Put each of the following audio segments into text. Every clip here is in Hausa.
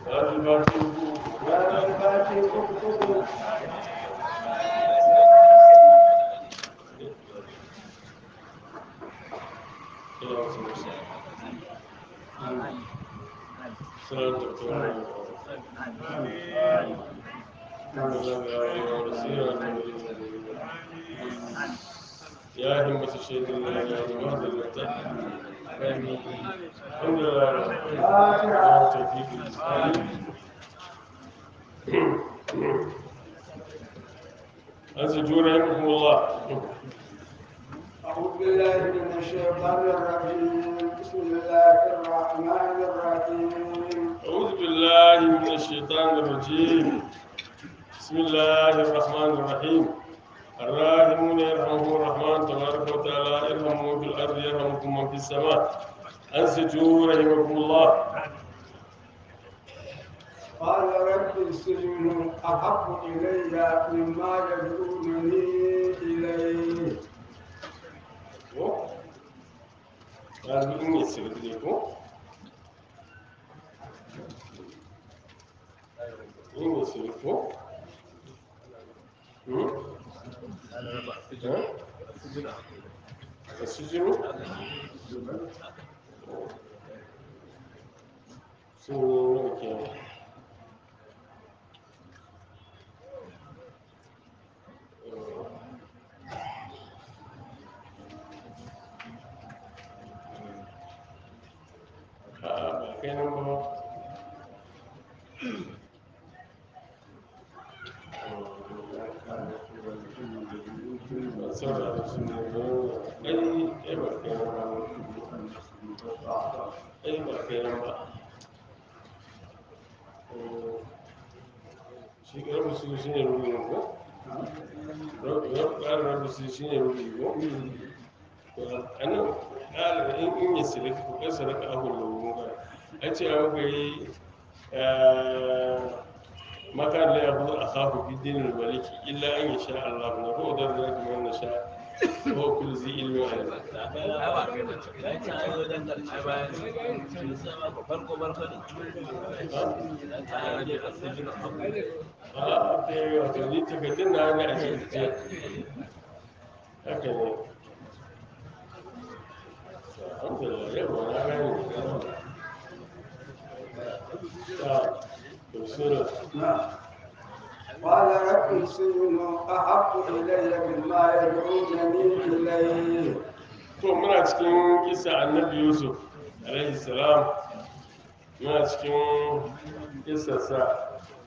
salatul fatiha ranar fati uku uku يا همة الشيخ الله يا جماعة المتحد الحمد لله رب العالمين توفيق الإسلام أنزل رحمكم الله أعوذ بالله من الشيطان الرجيم بسم الله الرحمن الرحيم أعوذ بالله من الشيطان الرجيم بسم الله الرحمن الرحيم الراحمون يرحمهم الرحمن تبارك وتعالى ارحموا في الأرض يرحمكم من في السماء أنصتوا رحمكم الله قال رب السجن أحب إلي مما يدعونني إليه قال إن يسر إليكم إن يسركم السجن سنين كام ba kai nan ba saboda su ne ai ai ba kai nan ba ai ba kai nan ba shi ƙarfi su shi ne rubin ko ƙarar rabu su shi ne rubin ko a nan ƙarar in in yi silika ko ƙasa raka ahun launin ba a ce a muka yi makan la yahu akhahu fi dinil maliki illa an yasha Allah na ko da da kuma na sha ko kul zi ilmi alim farko farko ne a ke wato ni takardun na ne a cikin ce haka ne alhamdulillah yau na gani ta tafsirin نعم قال رب السجن أحب إلي مما يدعونني إليه to muna cikin kisa annabi yusuf alaihi salam muna cikin kisarsa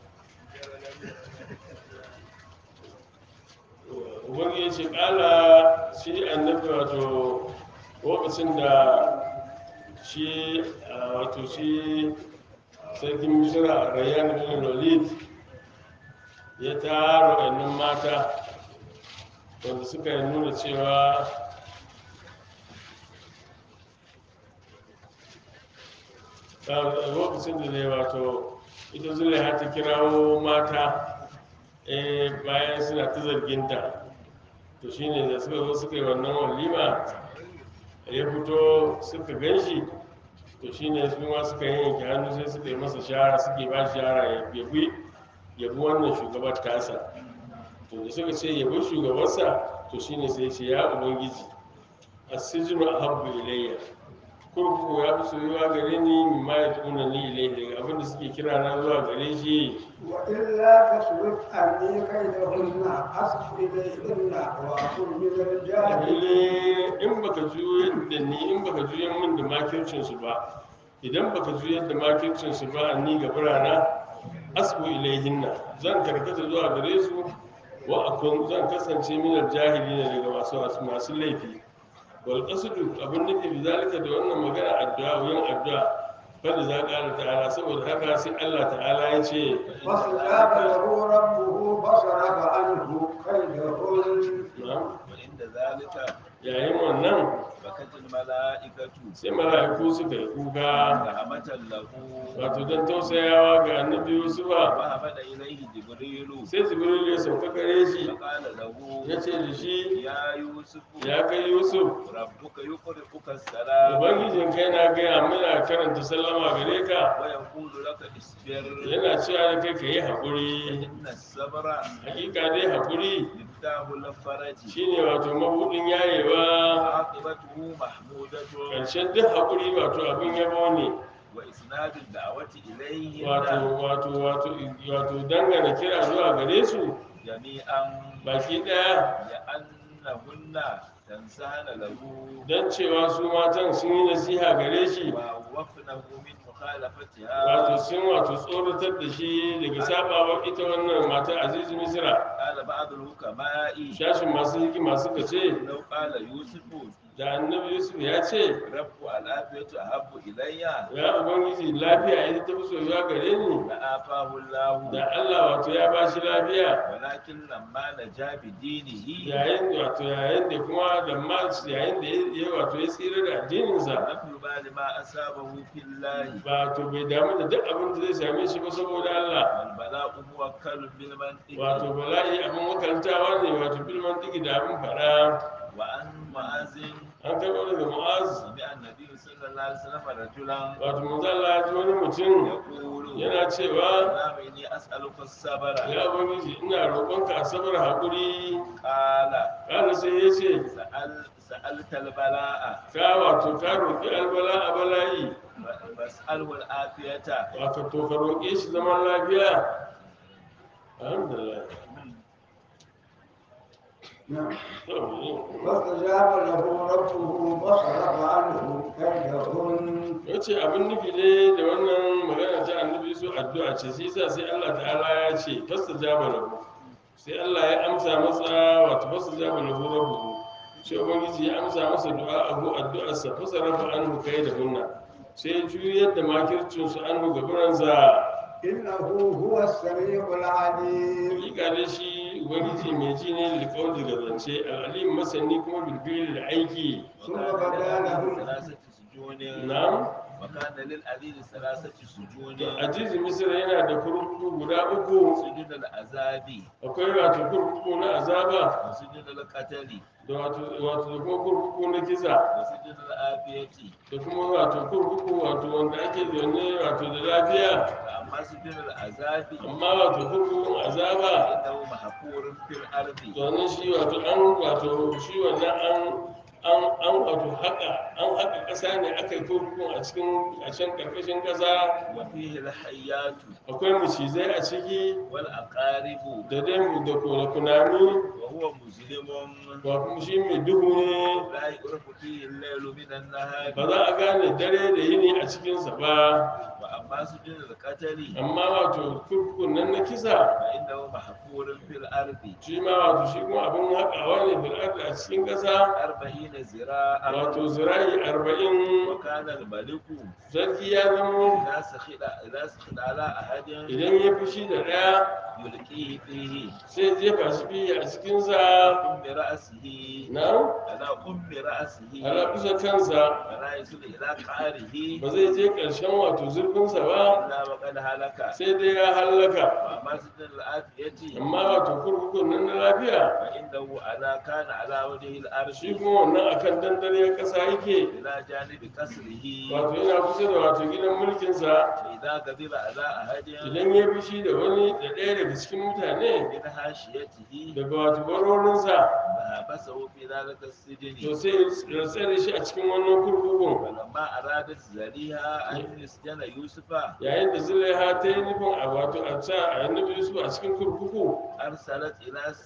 ubangi ya ce kala shi annabi wato lokacin da shi a, wato shi sarkin misira rayyan bin walid ya tara wannan mata wanda suka nuna cewa lokacin da zai wato ita zulaiha ta kirawo mata eh, bayan suna ta zarginta to shine da suka zo suka yi wannan walima ya fito suka gan shi to shine su ma suka yanke hannu sai suka yi masa shara suke ba shi shara ya yabi yabi wannan shugabar tasa to da suka ce yabi shugabarsa to shine sai ce ya ubangiji asijinu ahabbu ilayya kurkuku ya fi soyuwa gare ni mimma ya tuna ni ilayhi daga abin da suke kira na zuwa gare shi وإلا تصرف عني كيدهن أصب إليهن وأكن من الجاهلين Lalle in baka juyar da ni in baka juyar min da makircin su ba idan baka juyar da makircin su ba ni ga birana asbu ilayhinna zan karkata zuwa gare su wa akun zan kasance min jahili ne daga masu masu laifi wal qasdu abin nufi bi zalika da wannan magana addu'a yin addu'a fa za ƙara ta'ala saboda haka sai Allah ta'ala ya ce فاستجاب له ربه فصرف عنه كيدهن na'am وعند ذلك yayin wannan بكت الملائكة sai mala'iku suka yi kuka رحمة له wato don tausayawa ga annabi yusufa وهبط إليه جبريل sai jibril ya sauka gare shi فقال له ya ce da shi يا يوسف ya kai yusuf ربك يقرئك السلام ubangijin kai na gaya mana karanta sallama gare ka ويقول لك اصبر yana cewa da kai ka yi haƙuri إن الصبر hakika dai haƙuri مفتاح الفرج shine wato mabuɗin yayewa عاقبته محمودة ƙarshen duk haƙuri wato abin yabo ne وإسناد الدعوة إليهن wato wato wato wato dangana kira zuwa gare su جميعا baki ɗaya لأنهن تنسان له don cewa su matan sun yi nasiha gare shi ووفنه من wato مخالفتها sun wato tsoratar da shi daga sabawa ita wannan mata azizu misra قال بعض الحكماء shashin masu hikima suka ce لو قال يوسف da annabi yusuf ya ce رب العافية أحب إلي ya ubangiji lafiya ita ta fi soyuwa gare ni لآفاه الله da allah wato ya ba shi lafiya ولكن لما نجا بدينه yayin wato yayin da kuma da ma yayin da ya wato ya tsira da addininsa لم يبال ما أصابه في الله ba to bai damu da duk abin da zai same shi ba saboda Allah والبلاء موكل بالمنطق wato bala'i abin makarantawa ne wato bilman digi da abin fara وعن معاذ an karɓo daga mu'az سمع النبي صلى الله عليه وسلم رجلا wato manzo Allah ya ji wani mutum يقول yana cewa اللهم إني أسألك الصبر ya ubangiji ina roƙonka asabar haƙuri قال kana sai ya ce سأل سألت البلاء ka wato ka roƙi albala a bala'i فاسأله العافية wato to ka roƙe shi zaman lafiya alhamdulillah نعم to فاستجاب له ربه فصرف عنه كيدهن ya ce abin nufi ne da wannan magana ta annabi su addu'a ce sai sa sai Allah ta'ala ya ce fasta jaba lahu sai Allah ya amsa masa wato fasta jaba lahu rabbuhu sai ubangiji ya amsa masa du'a abu addu'arsa fasa rafa anhu kai da hunna sai ya juyar da makircin su anhu gaburansa إنه هو السميع العليم hakika dai shi ubangiji mai ji ne da kauli ga zance al'alim masani kuma bilbili da aiki ثم بدا لهم ثلاثة سجون na'am وكان للعزيز ثلاثة سجون ajizi misra yana da kurkuku guda uku سجن العذاب akwai wato kurkuku na azaba وسجن القتل da wato wato da kuma kurkuku na kisa وسجن العافية da kuma wato kurkuku wato wanda ake zaune wato da lafiya فأما سجن العذاب amma wato kurkukun azaba فإنه محفور في الأرض domin shi wato an wato shi wannan an an an wato haka an haka ƙasa ne aka yi kurkukun a cikin a can ƙarƙashin ƙasa وفيه الحيات akwai macizai a ciki والأقارب da dai mu da kuna kunami وهو مظلم ba kuma shi mai duhu ne لا يعرف فيه الليل من النهار ba za a gane dare da yini a cikinsa ba وأما سجن القتل amma wato kurkukun nan na kisa فإنه محفور في الأرض shi ma wato shi kuma abin haƙawa ne bil'adda a cikin ƙasa أربعين ذراعا wato zira'i arba'in وكان الملك sarki ya zama إذا سخط إذا سخط على أحد idan ya fushi da ɗaya يلقيه فيه sai jefa shi biyu a cikinsa أم رأسه na على أم رأسه ala kusa kansa فلا يصل إلى قعره ba zai je ƙarshen wato zurfinsa ba إلا وقد هلك sai dai ya hallaka وأما سجن العافية amma wato kurkukun nan na lafiya فإنه على كان على وجه shi الأرش kuma wannan akan dandare ƙasa yake إلى جانب قصره wato yana kusa da wato gidan mulkinsa فإذا قدر على أحد idan ya fushi da wani da ɗaya daga cikin mutane من حاشيته daga wato barorinsa فحبسه في ذلك to السجن sai ya tsare shi a cikin wannan kurkukun فلما أرادت زليها أن يسجن يوسف yayin da zulaiha ta yi nufin a wato a ca a annabi yusuf a cikin kurkuku أرسلت إلى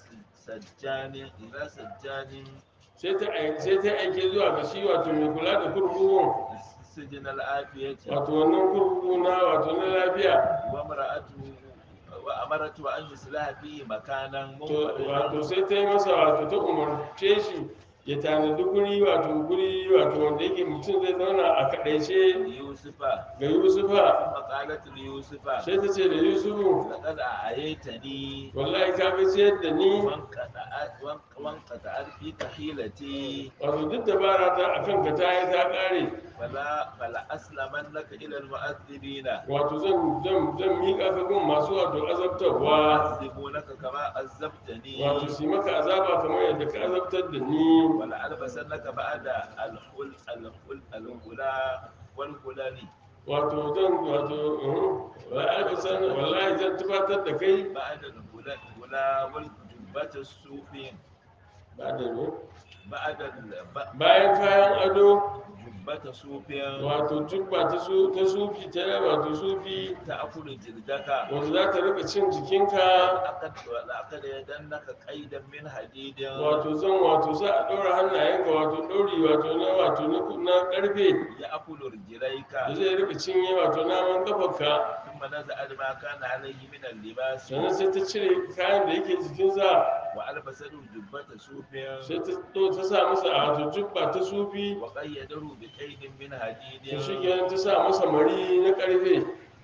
سجان إلى سجان sai ta ai- sai ta aike zuwa ga shi wato mai kula da kurkukun سجن العافية wato wannan kurkuku na wato na lafiya وامرأته وأمرته أن يصلح فيه مكانا to منفردا wato sai ta yi masa wato ta umarce shi ya tanadi guri wato guri wato wanda yake mutum zai zauna a kaɗaice ليوسف ga yusufa ثم فقالت ليوسف sai ta ce da yusufu لقد أعيتني wallahi ka ga ciyar da ni وانقطعت وانق- وانقطعت فيك حيلتي wato duk dabara ta a kanka ta yi ta ƙare فلا فلا أسلمنك إلى المؤذبين wato zan zan zan miƙa ka gun masu wato azabtarwa يعذبونك كما عذبتني wato su yi maka azaba kamar yadda ka azabtar da ni ولا ألبسنك بعد الحل الحل الهلا والهلال wato zan wato wa'albasan wallahi zan tufatar da kai بعد الهلا الهلا والجبة السوفين ba da ne بعد ال- ب- bayan kayan ado جبة سوفين wato jubba ta su ta sufi ta wato sufi تأكل جلدك wato za ta rika cin jikinka لقد لقد يدنك قيدا من حديد wato zan wato za a ɗora hannayenka wato ɗori wato na wato na na ƙarfe يأكل رجليك da zai rika cinye wato naman kafarka ثم نزع ما كان عليه من اللباس sannan sai ta cire kayan da yake jikinsa وألبسه جبة سوف sai ta ɗo ta sa masa a wato jubba ta sufi وقيده بقيد من to حديد shi kenan ta sa masa mari na ƙarfe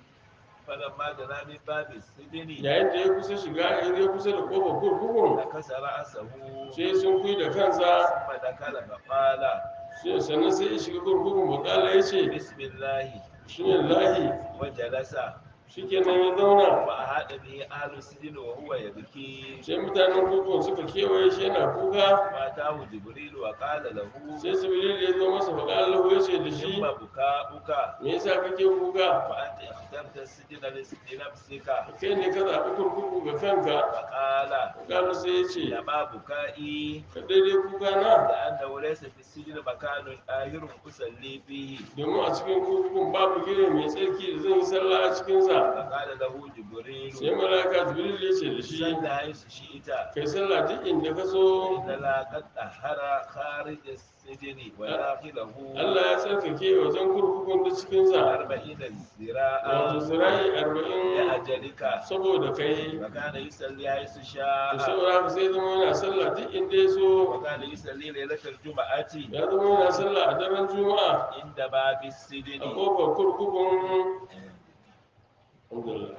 فلما دنا من باب السجن yayin da ya kusa shiga ya kusa da kofar kurkukun نكس رأسه sai sun kui da kansa ثم دخل فقال sai sannan sai ya shiga kurkukun bakala ya ce بسم الله shi ne lahi وجلس shi kenan ya zauna وأحاط به أهل السجن وهو يبكي sai mutanen kurkukun suka kewaye shi yana kuka فأتاه جبريل وقال له sai sibilil ya zo masa bakala lahu ya ce da shi ثم بكاؤك me yasa kake kuka وأنت اخترت السجن لنفسك kai ne ka zaɓi kurkuku ga kanka فقال bakala sai ya ce لما بكائي ka daidai kuka na لأنه ليس في السجن مكان آخر أصلي فيه domin a cikin kurkukun babu gire mai tsarki da zan yi sallah a cikinsa فقال له جبريل sai malaka jibril ya ce da shi صلى حيث شئت kai sallah duk inda ka so إن لا قد طهر خارج السجن وداخله Allah ya tsarkake wajen kurkukun da cikinsa أربعين wato ذراعا zirai arba'in لأجلك saboda kai وكان يصلي حيث to شاء saboda haka sai zama yana sallah duk inda ya so وكان يصلي ليلة الجمعة ya zama yana sallah a daren juma'a عند باب a السجن kofar kurkukun Alhamdulillah.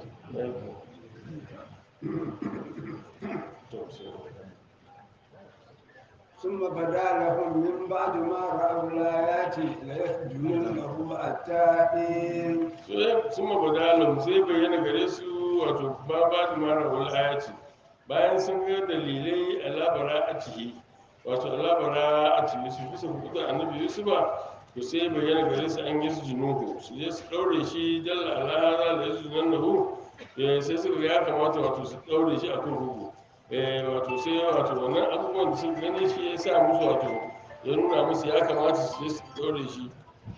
To, sai- ثم بدا لهم من بعد ما رأوا الآيات ليسجننه حتى حين sai sun mabadalan sai bayyana gare su wato ba ba da mara wal ayati bayan sun ga dalilai a labara a ciki wato a labara a ciki su fi su kuka annabi yusufa to sai bayyana gare su an yi su junuhu su je su ɗaure shi dalla alhara da yasu nan da hu sai suka ga ya kamata wato su ɗaure shi a kurkuku Eh, wato sai wato wannan abubuwan da sun gani shi ya sa musu wato ya nuna musu ya kamata su je su ɗaure shi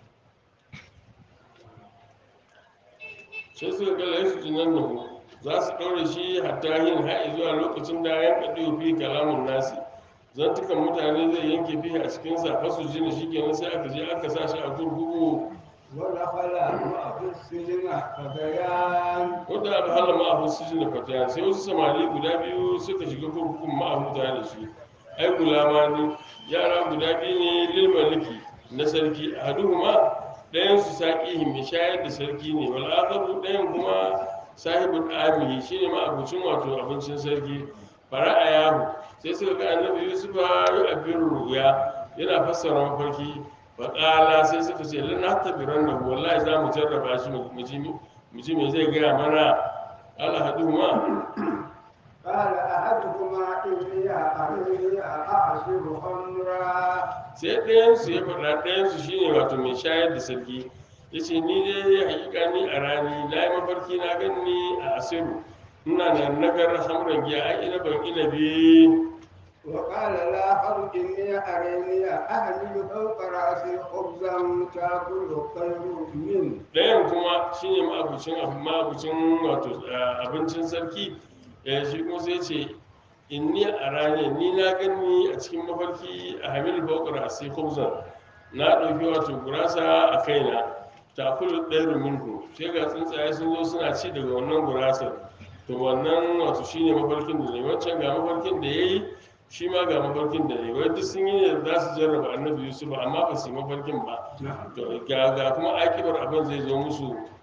sai suka ga laisu jinan nahu za su ɗaure shi hatta yin ha'i zuwa lokacin da yan kaɗi fi kalamun nasi zantukan mutane zai yanke fi a cikin sa fasu jini shi kenan sai aka je aka sa shi a kurkuku ودخل معه السجن فتيان wanda aka hala ma'ahu su jini fatiya sai wasu samari guda biyu suka shiga kurkukun ma'ahu tare da shi ai gulama ne yara guda biyu ne lil maliki na sarki ahaduhuma ɗayan su saƙi mai shayar da sarki ne wal akharu ɗayan kuma sahibul amihi shine ma abincin wato abincin sarki fara'a yahu sai suka ga annabi yusufa yi abin ruya yana fassara mafarki faƙala sai suka ce lana tabiran da wallahi za mu jarraba shi mu ji mu ji me zai gaya mana alhaduhuma قال أحدهما إني أريني أعصر خمرا sai ɗayansu ya faɗa ɗayansu shine wato mai shayar da sarki ya ce ni dai hakika ni a rani na yi mafarki na ganni a asiru ina da nagar hamran giya ai ina ban inabi وقال الآخر إني أريني أحمل فوق رأسي خبزا تأكل الطير منه ɗayan kuma shine ma'abucin abu ma'abucin wato eh, abincin sarki eh, shi kuma sai ce inni a rani ni na gani a cikin mafarki a hamil bakar a sai kumzan na ɗauki wato gurasa a kaina takulu ɗaya minhu sai ga tsuntsaye sun zo suna ci daga wannan gurasar to wannan wato shine mafarkin da ne wancan ga mafarkin da ya yi shi ma ga mafarkin da ne wai duk sun yi ne za su jarraba annabi yusuf amma ba su yi mafarkin ba to ga ga kuma akibar abin zai zo musu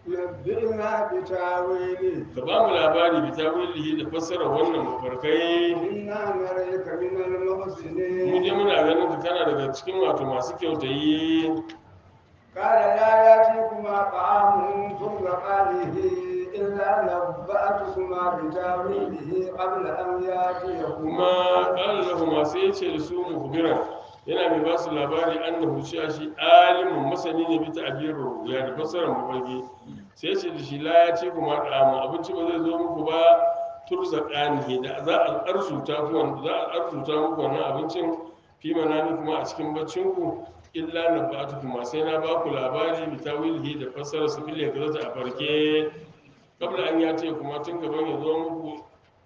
نبئنا بتاويله ka ba mu labari bi tawilihi da fassara wannan mafarkai إنا نريك من mu je المحسنين muna ganin ka kana daga cikin wato masu kyautayi قال لا يأتيكما طعام ترزقانه إلا نبأتكما بتاويله قبل أن يأتيكما kuma ƙara lahu masu ya ce da su muhbiran yana mai ba su labari annahu cewa shi alimin masani ne bi ta'birin ruya da fassarar mafarki sai ce da shi la ya ce kuma ɗamu abinci ba zai zo muku ba turza ƙanihi da za a arzuta ku wanda za a arzuta muku wannan abincin fi manami kuma a cikin baccinku illa na ba'atu kuma sai na ba ku labari bi tawilihi da fassarar su fil yakzata a farke kabla an ya ce kuma tun gaban ya zo muku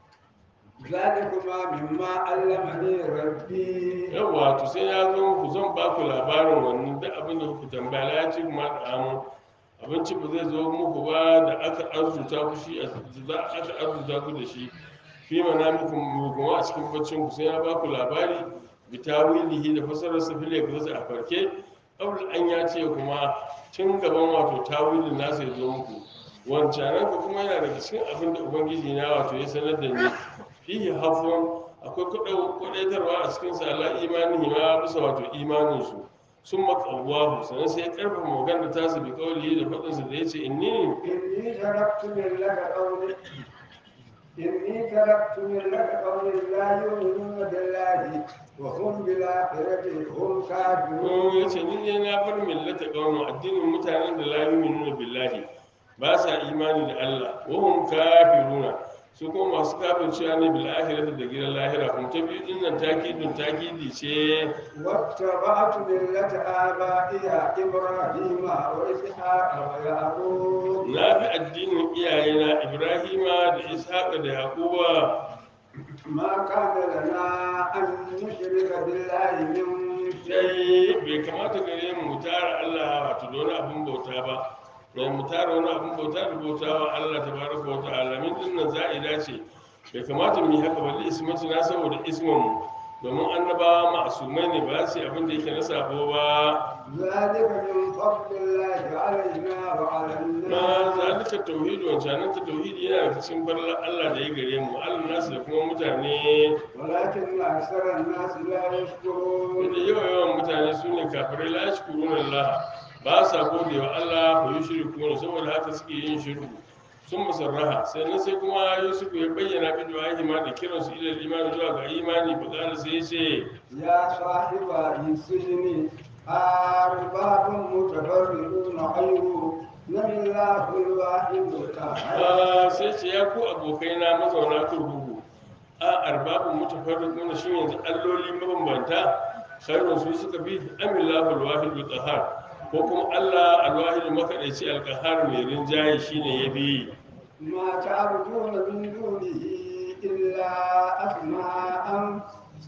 ذلكما مما علمني ربي yawwa to sai ya zo muku zan ba ku labarin wannan duk abin da kuka tambaya ya ce kuma da amu abinci ba zai zo muku ba da aka arzuta ku shi za aka arzuta ku da shi fi mana muku kuma a cikin baccin ku sai ya ba ku labari bi tawilihi da fasarar sa fil yakza a farke qabl an ya ce kuma tun gaban wato tawilin nasa ya zo muku wancanan ku kuma yana daga cikin abin da ubangiji na wato ya sanar da ni fihi hafun akwai kwadaitarwa a cikin sa ala imani ma bisa wato imanin su sun makawahu sannan sai ya karfafa magana ta su bi kawai da faɗin sa da yace inni إني تركت ملة قوم إني تركت ملة قوم لا يؤمنون بالله وهم بالآخرة هم كافرون ko yace ni ne na bar millata qawmu addinin mutanen da la yu'minuna billahi ba sa imani da Allah wa hum kafiruna su kuma masu kafircewa ne bil akhirati da gidan lahira kuma ta biyu din nan takidun takidi ce واتبعت ملة آبائي إبراهيم وإسحاق ويعقوب na bi addinin iyayena ibrahima da ishaqa da yaquba ما كان لنا أن نشرك بالله من sai شيء bai kamata gare mu mu tara Allah wato da wani abin bauta ba mai mu tara wani abin bauta da bautawa Allah tabaraka wa ta'ala min din nan za'ida ce bai kamata mu yi haka ba ismati na saboda ismin mu domin annabawa ma'asumai ne ba su yi abin da yake na sabo ba ذلك من فضل الله علينا وعلى ma الناس zalika tauhidi wancanan ta tauhidi yana da cikin farlar Allah da ya gare mu Allah nasu da kuma mutane ولكن أكثر الناس لا يشكرون da yawa yawan mutane su ne kafirai la yashkuruna Allah ba sa gode wa Allah ko yi shirku saboda haka suke yin shirku sun musarraha sannan sai kuma Yusuf ya bayyana bi du'ahi ma da kiran su ila imani zuwa ga imani fa qala sai ya ce يا صاحب السجن أرباب متفرقون خير من الله الواحد القهار "Ah, sai ce ya ku abokai na mazauna kurkuku a arbabun mutafarriquna shi yanzu alloli mabambanta khairun su suka bi amillahu alwahid alqahar ko kuma Allah alwahid makadaici alqahar mai rinjaye shine ya bi ما تعبدون من دونه إلا أسماء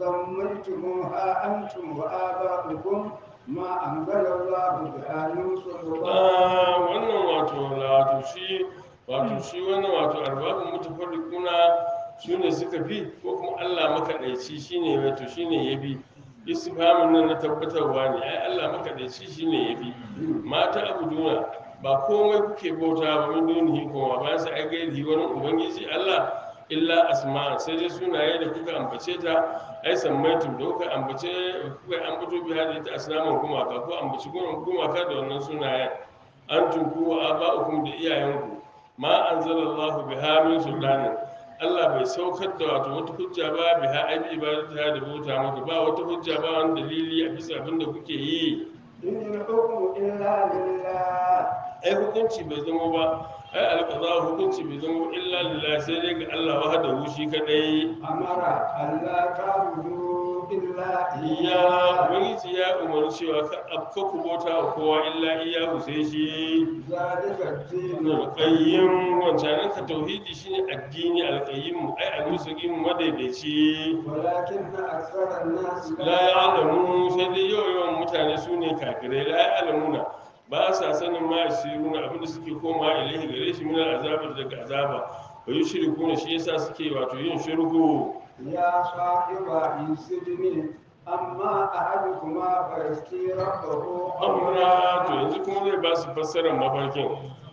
سميتموها أنتم وآباؤكم ما أنزل الله بها من سلطان Ah, wannan wato wato shi wato shi wannan wato arbabun mutafarriquna su ne suka fi ko kuma Allah makaɗaici shine wato shine ya bi istifhamin nan na tabbatarwa ne ai Allah makaɗaici shine ya bi mata abuduna ba komai kuke bauta ba min dunihi kuma ba sai ai gairi wani ubangiji Allah illa asma sai dai sunaye da kuka ambace ta ai sammaitum da kuka ambace kuka ambato bi hada ita asnaman gumaka ko ambaci gumaka da wannan sunayen antum ku wa aba'ukum da iyayenku ma anzalallahu biha min sultanin Allah bai saukar da wato wata hujja ba biha ai bi ibadata da bauta maka ba wata hujja ba wani dalili a bisa abin da kuke yi إن الحكم إلا لله ai hukunci bai zama ba ai alqada hukunci bai zama ba illa lillahi sai dai ga Allah wahdahu shi kadai أمر ألا تعبدوا إلا iya إياه ubangiji ya umarci cewa ka afka ku bauta wa kowa illa iya sai shi ذلك الدين alƙayyim wancanan ka tauhidi shine addini alƙayyim ai al-mustaqim madaidaici ولكن أكثر الناس la ya'lamu sai dai yau yawan mutane su ne kafirai la ya'lamuna ba sa sanin ma yasiruna abinda suke koma ilahi gare shi min azabar daga azaba wa yushrikuna shi yasa suke wato yin shirku يا صاحب السجن أما أحدكما فيسقي ربه amra to yanzu kuma zai ba su fassarar mafarkin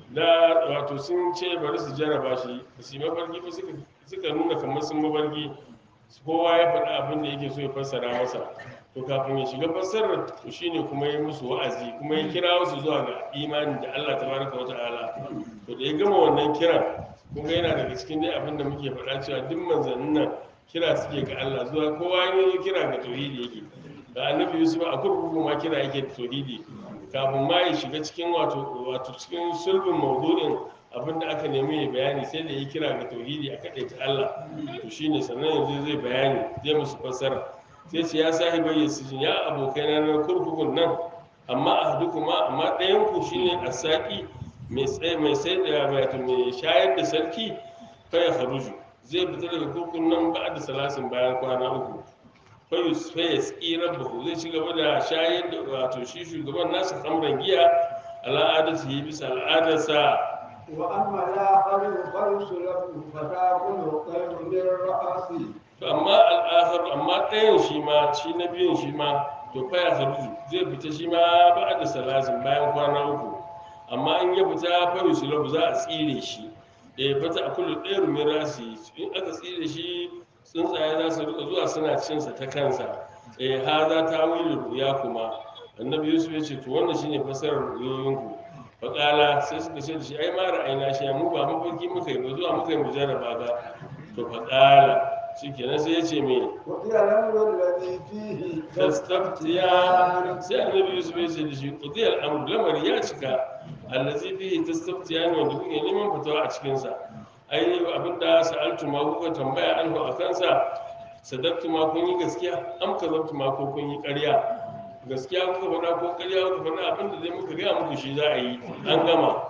da wato sun ce bari su jarraba shi ba su yi mafarki ba suka- suka nuna kamar sun mafarki kowa ya faɗi abin da yake so ya fassara masa to kafin ya shiga fassarar to shine kuma ya musu wa'azi kuma ya kira su zuwa ga imani da Allah tabaraka wa ta'ala to da ya gama wannan kiran kuma yana daga cikin dai abin da muke faɗa cewa duk manzannin nan kira suke ga Allah zuwa kowa ya zo kira ga tauhidi yake da annabi Yusuf a kurkuku ma kira yake da tauhidi kafin ma ya shiga cikin wato wato cikin sulbin maudu'in abin da aka nemi ya bayani sai da ya kira ga tauhidi a kaɗai ta Allah to shine sannan yanzu zai bayani zai musu fassara sai ce ya sahi bai sijin ya abokai na na kurkukun nan amma a kuma amma ɗayan ku shine asaki mai tsaye mai sai da wato mai shayar da sarki fa ya kharuju zai fita daga kurkukun nan ba da salasin bayan kwana uku fa yus fa yasqi rabbahu zai ci gaba da shayar da wato shi shugaban nasa kamran giya al'adatu bisa al'adarsa وأما الآخر فيسلب فتأكل الطير من رأسه to amma al'ahar amma ɗayan shi ma shi na biyun shi ma to fa ya kharuju zai fita shi ma ba da salasin bayan kwana uku amma in ya fita fa yusulabu za a tsire shi eh fata a kullu ɗaya rumin rasi in aka tsire shi tsuntsaye za su rika zuwa suna cinsa ta kansa eh ha za ta wili ruya kuma annabi yusuf ya ce to wannan shine fasarar ruyoyinku faƙala sai suka ce da shi ai ma ra'ayina shi mu ba mafarki muka yi ba zuwa muka yi mu jarraba ba to faƙala shikenan sai ya ce me وقيل الأمر الذي فيه tastaftiya sai annabi yusuf ya ce da shi qudiyal amr lamari ya cika allazi fihi tastaftiya ne wanda kuke neman fatawa a cikin sa ai abinda sa'altu ma kuka tambaya anhu a kansa sadaqtu ma kun yi gaskiya am kazabtu ma ko kun yi ƙarya gaskiya kuka faɗa ko ƙarya kuka faɗa abinda dai muka gaya muku shi za a yi an gama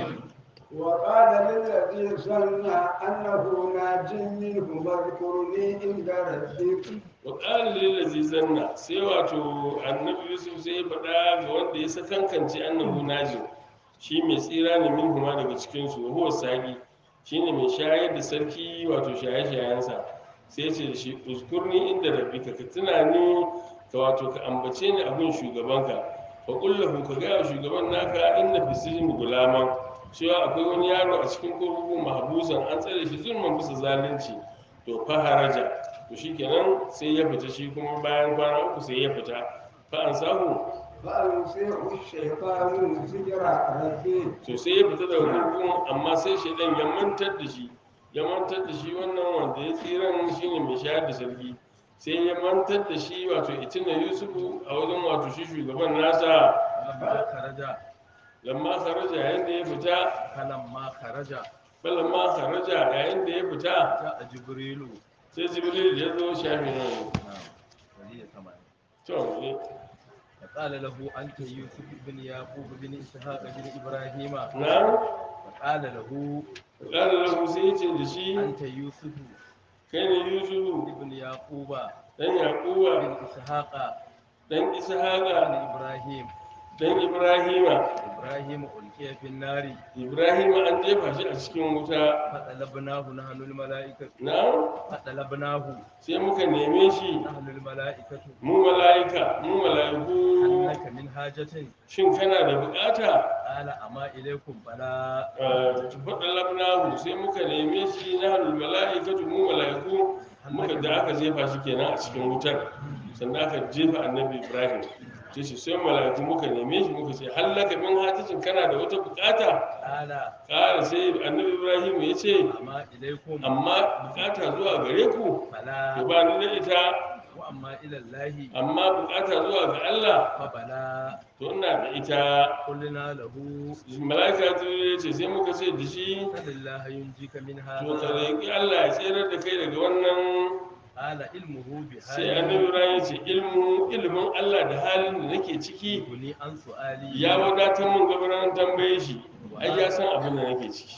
وقال للذي ظن أنه ناج منه اذكرني عند ربك wa ƙara lillazi zanna sai wato annabi yusuf sai ya faɗa ga wanda ya sakankance annahu najin shi mai tsira ne min huma daga cikinsu wa huwa sagi shi ne mai shayar da sarki wato shaye-shayensa sai ce da shi uskurni inda rabbika ka tuna ni ka wato ka ambace ni abin shugabanka fa kullahu ka gaya wa shugaban naka inna fi sijin gulaman cewa akwai wani yaro a cikin kurkuku mahbusan an tsare shi zulman bisa zalunci to fa haraja to shikenan sai ya fita shi kuma bayan kwana uku sai ya fita fa an samu فأنسيه الشيطان ذكر ربه to sai ya fita daga kurkukun amma sai shaidan ya mantar da shi ya mantar da shi wannan wanda ya tsiran shine mai shayar da sarki sai ya mantar da shi wato itina yusufu a wajen wato shi shugaban nasa فلما خرج lamma kharaja yayin da ya fita فلما خرج balamma kharaja yayin da ya fita جاء جبريل sai jibril ya zo shafi nan نعم ولي ثمانية to ne فقال له أنت يوسف بن يعقوب بن إسحاق بن إبراهيم na فقال له ƙara lahu sai ya ce da shi أنت يوسف kai ne yusufu بن يعقوب dan yaquba بن إسحاق dan بن ishaqa إبراهيم dan ibrahima إبراهيم ألقي في النار ibrahima an jefa shi a cikin wuta فطلبناه نحن الملائكة na فطلبناه sai muka neme shi نحن الملائكة mu mala'ika mu mala'iku هل لك من حاجة shin kana da bukata قال أما إليكم فلا faɗa labnahu sai muka neme shi na halul mala'ikatu mu mala'iku muka da aka jefa shi kenan a cikin wutar sannan aka jefa annabi ibrahim ce shi sai mala'iku muka neme shi muka ce hallaka min hajjin kana da wata bukata قال ƙara sai annabi ibrahim ya ce أما إليكم amma bukata zuwa gare ku to فلا ba ni da ita وأما إلى الله amma bukata zuwa ga allah فبلا to ina da ita قلنا له mala'ika ta ya ce sai muka ce da shi سل الله ينجيك من to ka هذا roƙi allah ya tserar da kai daga wannan قال علمه sai annabi بحاله ibrahim ce ilmu ilimin allah da halin da nake ciki يغني عن سؤالي ya wadatar min gabaran tambaye shi ai ya san abin da nake ciki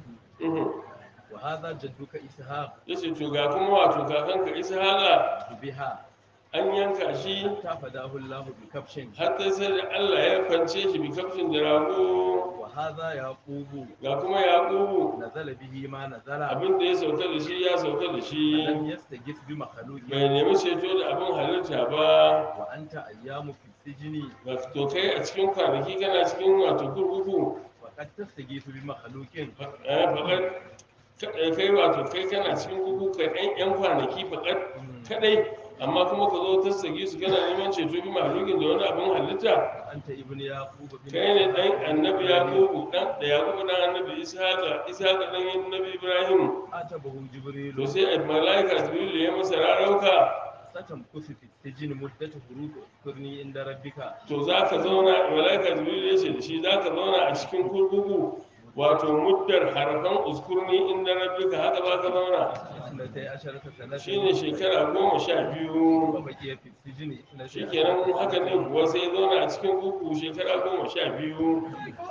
Mhm. وهذا جدك إسحاق ya ce to ga kuma wato kakanka ishaqa بها an yanka shi حتى فداه الله بكبش har ta sai da allah ya kwance shi bi kafin da rago وهذا يعقوب ga kuma yaƙubu نزل به ما نزل abin da ya sauka da shi ya sauka da shi لم يستجف بمخلوق bai nemi ceto da abin halitta ba وأنت أيام في السجن ga to kai a cikin kwanaki kana cikin wato kurkuku فقد تستغيث بمخلوق eh fakat ka- kai wato kai kana cikin kuku ka ɗan yan kwanaki fakat kadai amma kuma ka zo ta sage su kana neman ceto bi mahlukin da wani abin halitta أنت ابن يعقوب بن kai ne dan annabi yaqubu dan da yaqubu dan annabi ishaqa ishaqa dan annabi ibrahim أتبه جبريل to sai malaika jibril ya masa rarauka ستمكث في السجن مدة هروب اذكرني عند ربك to za ka zauna malaika jibril ya ce da shi za ka zauna a cikin kurkuku wato muddar harfan uskurni inda rabbika haka ba ka zauna اثنتي عشرة سنة shine shekara goma sha biyu وبقي في السجن اثنتي shikenan haka ne kuwa sai ya zauna a cikin kurkuku shekara goma sha biyu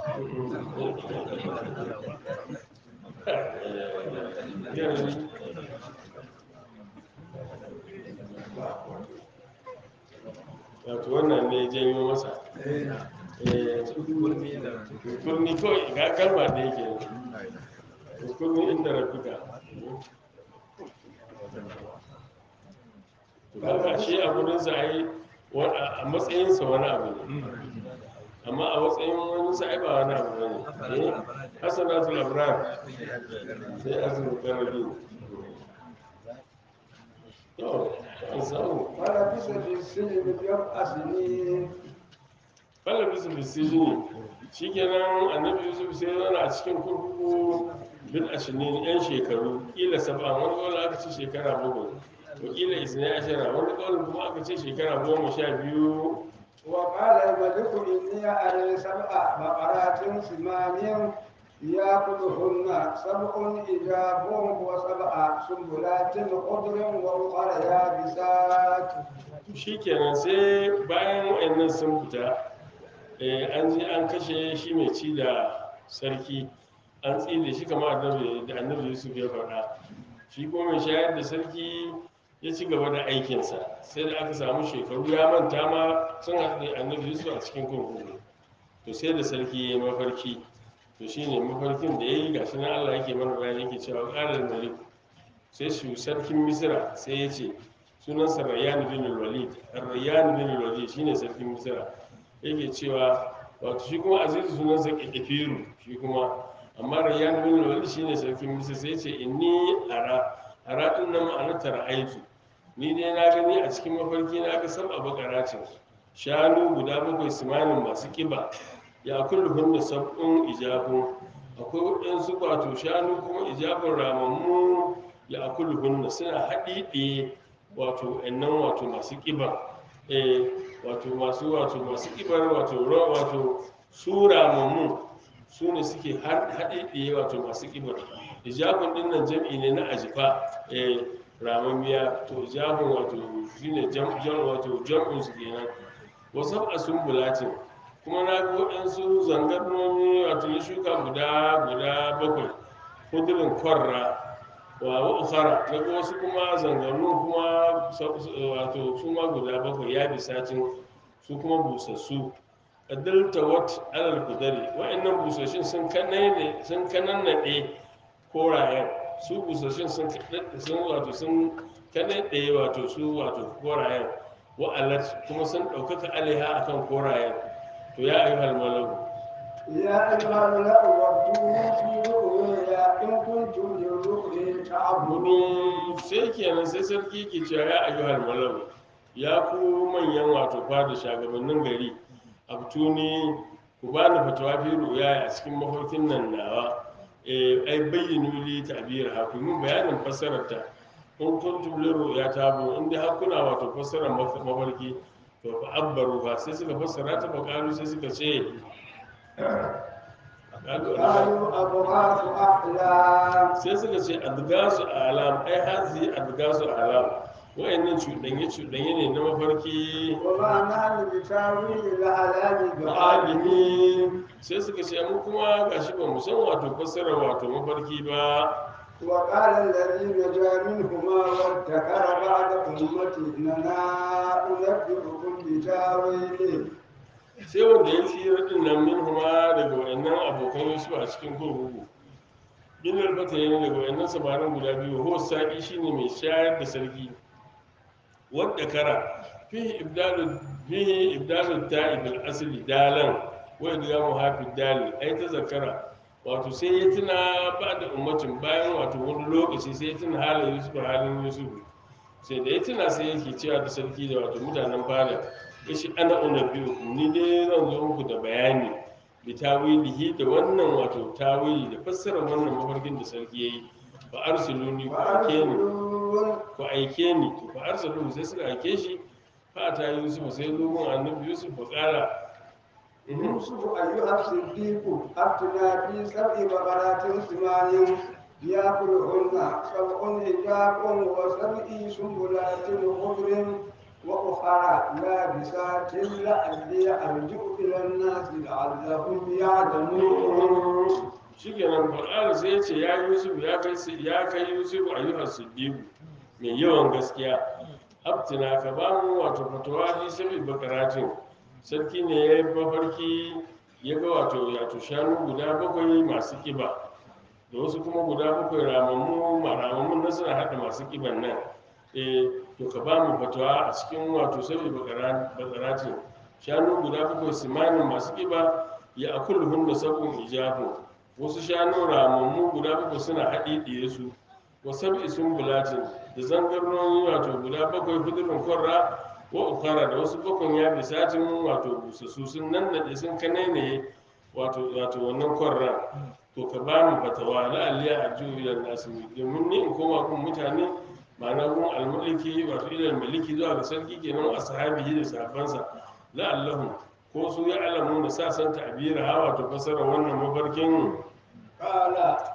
wato wannan ne ya janyo masa Eh, kurni kawai ga kalma da yake kurni inda rafika kaga shi a gurinsa a yi a matsayinsa wani abu ne amma a matsayin wani sa ai ba wani abu ne eh hasanatul abrar sai azumi karabi to an samu ولبث في السجن بضع سنين falla bisu bisijini shikenan annabi yusuf sai ya zauna a cikin kurkuku bil ashinin yan shekaru kila saba wani kawai aka ce shekara bakwai wakila isnai ashara wani kawai kuma aka ce shekara goma sha biyu وقال الملك إني أرى سبع بقرات سمان يأكلهن سبع إجاب وسبع سنبلات خضر وأخرى يابسات shikenan sai bayan wa'annan sun fita eh, an je an kashe shi mai ci da sarki an tsile shi kamar annabi da annabi yusuf ya faɗa shi kuma mai shayar da sarki ya ci gaba da aikinsa sai da aka samu shekaru ya manta ma sun haɗu da annabi yusuf a cikin kurkuku to sai da sarki ya yi mafarki to shine mafarkin da ya yi gashi nan allah yake mana bayani yake cewa ƙarar malik sai shi sarkin misira sai ya ce sunansa rayyan bin walid rayyan bin walid shine sarkin misira yake cewa wato shi kuma azizu sunansa kifiru shi kuma amma rayyan bin walid shine sarkin misira sai ce inni ara ara din nan ma'anar tara'aitu ni dai na gani a cikin mafarki na ga sab a bakaracin shanu guda bakwai simanin masu kiba ya kullu hunna sab'un ijabun akwai waɗansu wato shanu kuma ijabun ramammu ya akulu hunna suna haɗiɗe wato ɗannan wato masu ƙiba eh wato masu wato masu ƙibar wato ro- wato su ramammu su ne suke har- haɗiɗe wato masu ƙibar ijabun ɗin nan jam'i ne na ajifa eh ramammiya to ijabun wato shine jam jam wato jam'un su kenan wasu a sumbulatin kuma na ga waɗansu zangarnomi wato na shuka guda guda bakwai kudurin kwarra wa wa ukhara na ga wasu kuma zangarnu kuma sa- sa- wato su ma guda bakwai ya bi satin su kuma busassu adalta wat alal kudari wa'annan busashin sun kanane sun kananade korayen su busashin sun kaɗaɗe- sun wato sun kanade wato su wato korayen wa alat kuma sun ɗaukaka alaiha akan korayen to ya ayyuhal malaku يا أيها الملأ وافتوني في رؤيا إن كنتم للرؤيا تعبدون gudu sai kenan sai sarki ke cewa ya ayyuhal malau ya ku manyan wato fada shagabannin gari abtuni ku ba ni fatawa fi ruya a cikin mafarkin nan nawa eh ai bayyinu li ta'bir ha ku mun bayanin fassarar ta in kuntum li ruya ta bu in dai har kuna wato fassarar maf- mafarki to fa abbaru fa sai suka fassara ta fa kalu sai suka ce قالوا أضغاث أحلام sai suka ce adgasu alam ai hazi adgasu alam wayannan cuɗanye cuɗanye ne na mafarki وما نحن بتاويل الأحلام بعالمين alimi sai suka ce mu kuma gashi ba mu san wato fassara wato mafarki ba وقال الذي نجا منهما وادكر بعد أمة إننا أنبئكم بتاويله sai wanda ya tsira din nan min huma daga wayannan abokan yusuf a cikin kurkuku bin albata yana daga wayannan samarin guda biyu ho saki shine mai shayar da sarki wadda kara fihi ibdalu fihi ibdalu ta'ib al-asli dalan wai da mu hafi dali ai ta zakara wato sai ya tuna ba da ummacin bayan wato wani lokaci sai ya tuna halin yusuf halin yusuf sai da ya tuna sai yake cewa da sarki da wato mutanen fada ya shi ana unabiyu ni dai zan zo muku da bayani bi tawilihi da wannan wato tawili da fassara wannan mafarkin da sarki yayi fa arsiluni ku aike ni فأرسلون ku aike ni to fa arsalu sai suka aike shi fa ta yusuf sai zo gun annabi yusuf fa kara يوسف أيها الصديق أفتنا في سبع بقرات سمان يأكلهن سبع حجاب وسبع سنبلات خضر وأخرى يابسات لعلي أرجع إلى الناس لعلهم يعلمون shikenan qur'ani sai ya ce ya yusuf ya kai ya kai yusuf ayyuha siddiq mai yawan gaskiya abtina ka ba mu wato fatawa fi sabi bakaratin sarki ne ya yi mafarki ya ga wato wato shanu guda bakwai masu kiba da wasu kuma guda bakwai ramammu ramammun na suna haɗa masu kiban nan eh to ka ba mu fatawa a cikin wato sabi bakaratin shanu guda bakwai simanin masu kiba ya akulhun da sabon ijabu wasu shanu ramammu guda bakwai suna haɗi ɗiye su wa sab'i sumbulatin da zangarnoni wato guda bakwai hudurin kwarra wa ukara da wasu bakwai ya bisatin wato busassu sun nan da sun kanainaye wato wato wannan kwarran to ka ba mu fatawa la'alliya a juya nasu domin ni in koma kun mutane ma'ana kun almulki wato ilal maliki zuwa ga sarki kenan a sahabihi da sahabbansa la'allahu ko su ya alamu da sa san ta'bira ha wato fasara wannan mafarkin قال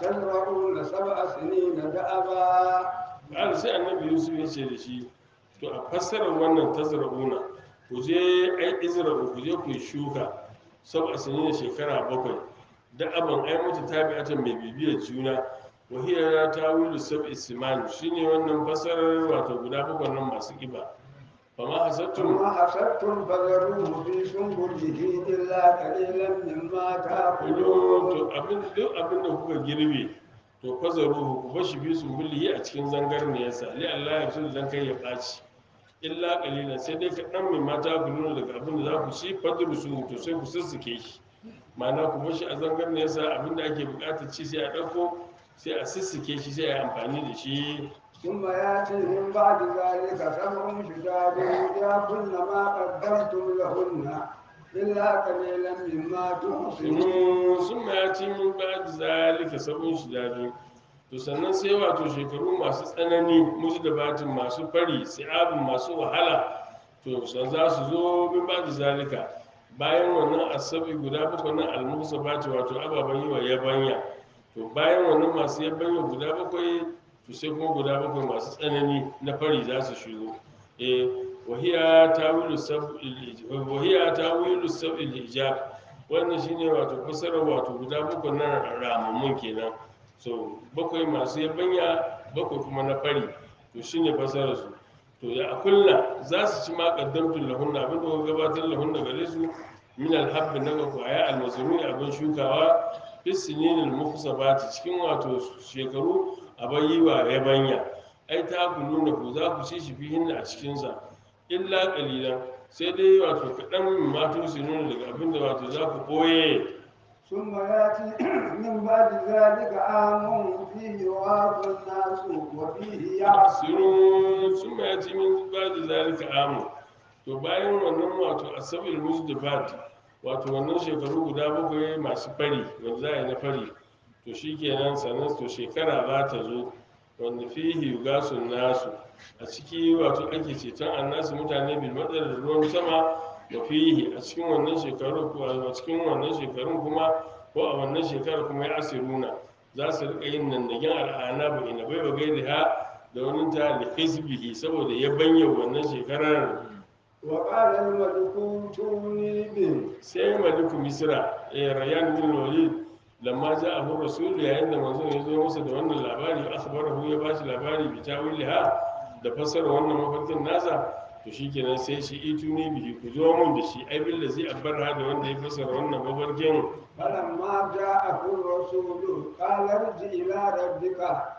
تزرعون سبع سنين دأبا ƙara sai annabi yusuf ya ce da shi to a fassarar wannan tazra'una ku je ai izra'u ku je ku yi shuka sab a da shekara bakwai da abin ai mutu tabi'atan mai bibiyar juna wa hiya tawilu sab isman shine wannan fassarar wato guda bakwai nan masu kiba fama hasattum ثم حسبتم فذروه في سنبله إلا قليلا مما kullum تأكلون to abin duk abin da kuka girbe to fazaruhu ku bashi bi su bulli a cikin zangarniyarsa li Allah ya fi zan kai ya ɓaci illa qalilan sai dai kaɗan mai mata ku nuna daga abin da za ku ci fadrusu to sai ku sussuke shi ma'ana ku bashi a zangarniyarsa abin da ake buƙatar ci sai a ɗauko sai a sussuke shi sai a yi amfani da shi ثم ياتي من بعد ذلك سبع شداد ياكلن ما قدمتم لهن إلا قليلا مما تحسنون sun ma ya ci min ba da zalika sabon shi dadi to sannan sai wato shekaru masu tsanani musu da batin masu fari si'abin masu wahala to san za su zo min ba da zalika bayan wannan asabi guda bakwai na almusa bati wato ababen yi wa yabanya to bayan wannan masu yabanya guda bakwai to sai kuma guda bakwai masu tsanani na fari za su shigo eh wahiya tawilu sab'il wahiya tawilu sab'il ijab wannan shine wato fasarar wato guda bakwai na ramammun kenan so bakwai masu yabanya bakwai kuma na fari to shine fasarar su to ya akulla za su ci ma qaddamtul lahunna abin da kuka gabatar lahunna gare su min alhabbi na ga kwaya almazruni abin shukawa bis sinin almuhsabati cikin wato shekaru abayi wa yabanya ai ta ku nuna ku za ku ci shi fihin a cikin sa illa qalilan sai dai wato kaɗan matu su nuna daga abin da wato za ku ɓoye ثم ياتي من بعد ذلك عام فيه يغاث الناس وفيه يعصرون sirun sun ma ya ci min ba da zalika amu to bayan wannan wato asabil musdifat wato wannan shekaru guda bakwai masu fari wanda za a yi na fari to shi kenan sannan to shekara za ta zo wanda fihi yugasun nasu a ciki wato ake ceton annasu mutane bil matsar da ruwan sama wa fihi a cikin wannan shekaru ko a cikin wannan shekarun kuma ko a wannan shekarar kuma ya asiruna za su rika yin nandagen al'ana ba ina bai wa gairi ha da wani ta da hizbihi saboda ya banya wannan shekarar وقال الملك ائتوني به sai maliku misra eh rayan bin walid lamma ja abu rasul yayin da manzon ya zo masa da wannan labari akhbarahu ya bashi labari bi tawilha da fasara wannan mafarkin nasa to shikenan sai shi ituni bihi ku zo mun da shi ai billazi abbarha da wanda ya fasara wannan mafarkin فلما جاءه الرسول قال ارجع إلى ربك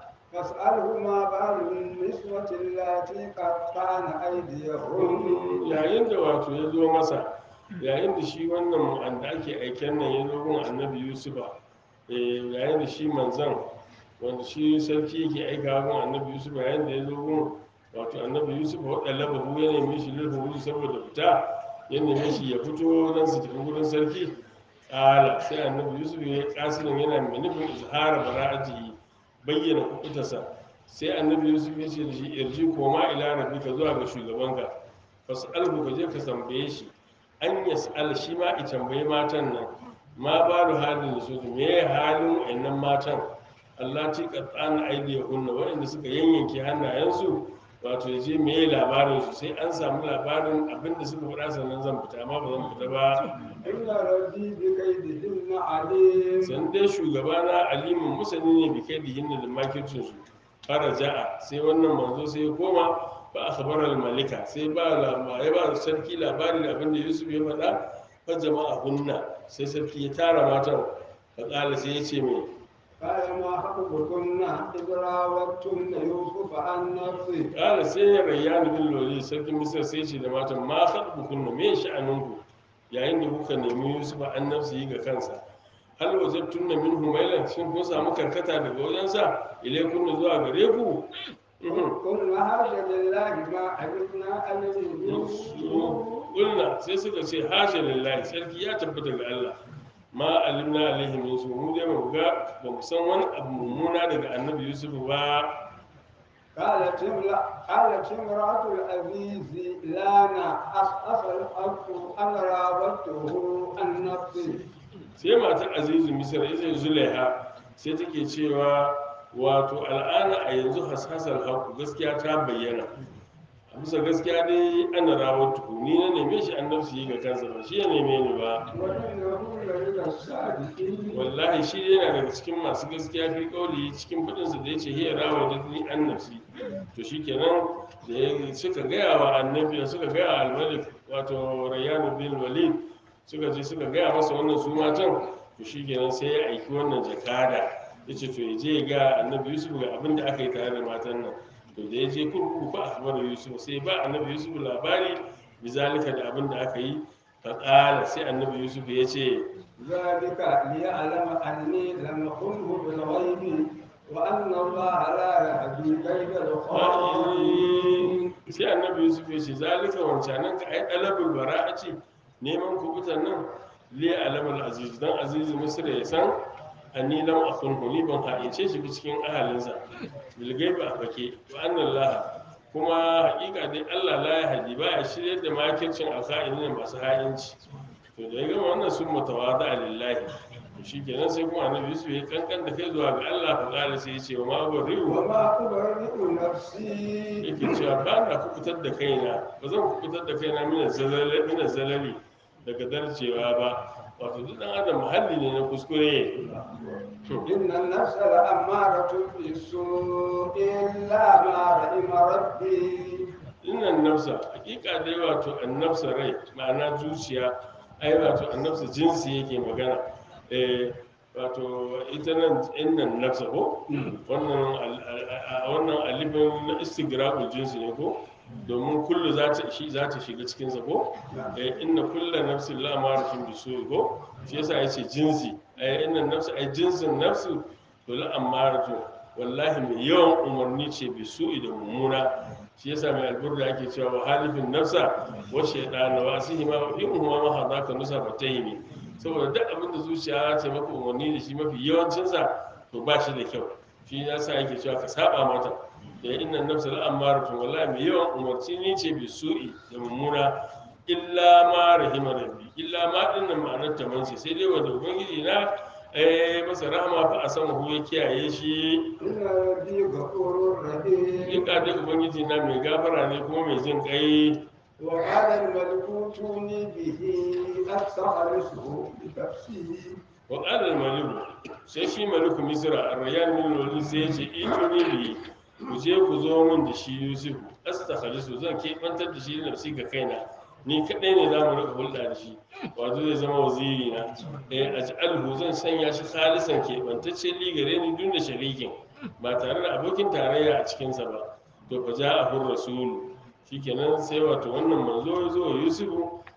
فاسأله ما بال النسوة اللاتي قطعن أيديهن yayin da wato ya zo masa yayin da shi wannan wanda ake aiken nan ya zo gun annabi yusufa eh, yayin da shi manzan wanda shi sarki yake aika gun annabi yusufa yayin da ya zo gun wato annabi yusufa waɗanda babu ya neme shi lulhuhu saboda fita ya neme shi ya fito don su tafi gurin sarki ƙala sai annabi yusuf ya kasirin yana mai nufin izhara bara'atihi bayyana kukutarsa sai annabi yusuf ya ce da shi irji koma ila rabbika zuwa ga shugabanka fas'alhu ka je ka tambaye shi an yas'al shi ma i tambayi matan nan ma balu halin su me ya halin wa'annan matan Allah ci qatsana aidiyahunna waɗanda suka yanyanke hannayensu wato ya je me ya labarin su sai an samu labarin abinda suka faɗa sannan zan fita amma ba zan fita ba إن ربي بكيدهن عليم san dai shugabana alimin musani ne bi kai dihin da makircin su fara ja'a sai wannan manzo sai ya koma ba a khabarar malika sai ba labari ba sarki labari da abinda yusuf ya faɗa fa jama'a hunna sai sarki ya tara matan fa kala sai ya ce mai قال ما حقكن إذ راوتن يوسف عن نفسه kala sai ya rayyana bin lori sarkin misir sai ce da matan ma haɗu kunna me sha'aninku yayin da kuka nemi yusuf an nafsi yi ga kansa hal wajabtun na min humailan shin kun samu karkata daga wajensa ilai kunna zuwa gare ku Mhm. قلنا هذا لله ما علمنا عليه من سوء Ƙulna sai suka ce hashe lillahi sarki ya tabbata ga Allah ma alimna alaihi min su mu dai ba mu ga ba mu san wani abu mummuna daga annabi yusuf ba قالت امرأة قالت امرأة العزيز لانا أسأل الحق أنا راودته عن نفسي sai matar azizu misar ita zulaiha sai take cewa wato al'ana a yanzu hasasar haku gaskiya ta bayyana a bisa gaskiya dai ana rawar tuku ni na neme shi an nafsu yi ga kansa ba shi ya neme ni ba وإنه لمن الصادقين wallahi shi yana daga cikin masu gaskiya fi kauli cikin fadinsa da ya ce hiya rawa da ni an nafsi to shi kenan da ya suka gaya wa annabi suka gaya wa almalik wato rayyanu bin walid suka je suka gaya masa wannan su matan to shi kenan sai ya aiki wannan jakada ya ce to ya je ya ga annabi yusuf ga abin da aka yi tare da matan nan to da ya je kurkuku fa akhbar yusuf sai ba annabi yusuf labari bizalika da abin da aka yi fa qala sai annabi yusuf ya ce ذلك ليعلم أني لم أخنه بالغيب وأن الله لا يهدي كيد الخائنين sai annabi yusuf ya ce zalika wancanan ka ai alabul bara'a ce neman kubutan nan li alamul aziz dan aziz misra ya san anni lam akhunhu ni ban haice shi ba cikin ahalinsa bil gaiba a fake wa anna allah kuma hakika dai allah la ya hadi ba ya shirye da makircin alkha'inin masu ha'inci to da ya gama wannan sun mutawada lillahi to shikenan sai kuma annabi yusuf ya kankan da kai zuwa ga allah fa kala sai ya ce wa ma bari'u وما أبرئ نفسي yake cewa ba na kubutar da kaina ba zan kubutar da kaina mina zalali mina zalali daga darcewa ba wato duk dan adam muhalli ne na kuskure إن النفس لأمارة بالسوء إلا ما رحم ربي innan nafsa hakika dai wato annafsa rai ma'ana zuciya ai wato annafsa jinsi yake magana eh wato ita nan innan nafsa ko wannan al- al- a wannan alifin na istigraqul jinsi ne ko domin kullu za ta shi za ta shiga cikin sa ko eh inna kullu nafsin la amaratun bisu ko shi yasa yace jinsi ai innan nafsa ai jinsin nafsu to la amaratun wallahi mai yawan umarni ce bisu da mummuna shi yasa mai alburda ake cewa wa halifin nafsa wa shaydana wa asihima wa in huma ma hadaka nusa fatayni saboda duk abin da zuciya ta maka umarni da shi mafi yawancin sa to ba shi da kyau shi yasa yake cewa ka saba mata da inna nafsa al'amaratun wallahi mai yawan umarci ni ce bi su'i da mummuna illa ma rahima rabbi illa ma dinnan ma'anar ta mance sai dai wanda ubangiji na eh masa rahama fa a sama hu ya kiyaye shi إن ربي غفور رحيم in ka dai ubangiji na mai gafara ne kuma mai jin kai وقال الملك ائتوني به أستخلصه بنفسي wa qala al-maliku sai shi maliku misra ar-rayyan min al sai ya ce ito ne bi ku je ku zo min da shi yusuf astakhlisu zan ke bantar da shi da nafsi ga kaina ni kadai ne za mu rika hulɗa da shi wato zai zama waziri na eh aj'alhu zan sanya shi khalisan ke bantacce li gare ni dun da sharikin ba tare da abokin tarayya a cikin sa ba to fa ja'ahu rasul shikenan sai wato wannan manzo ya zo wa yusufu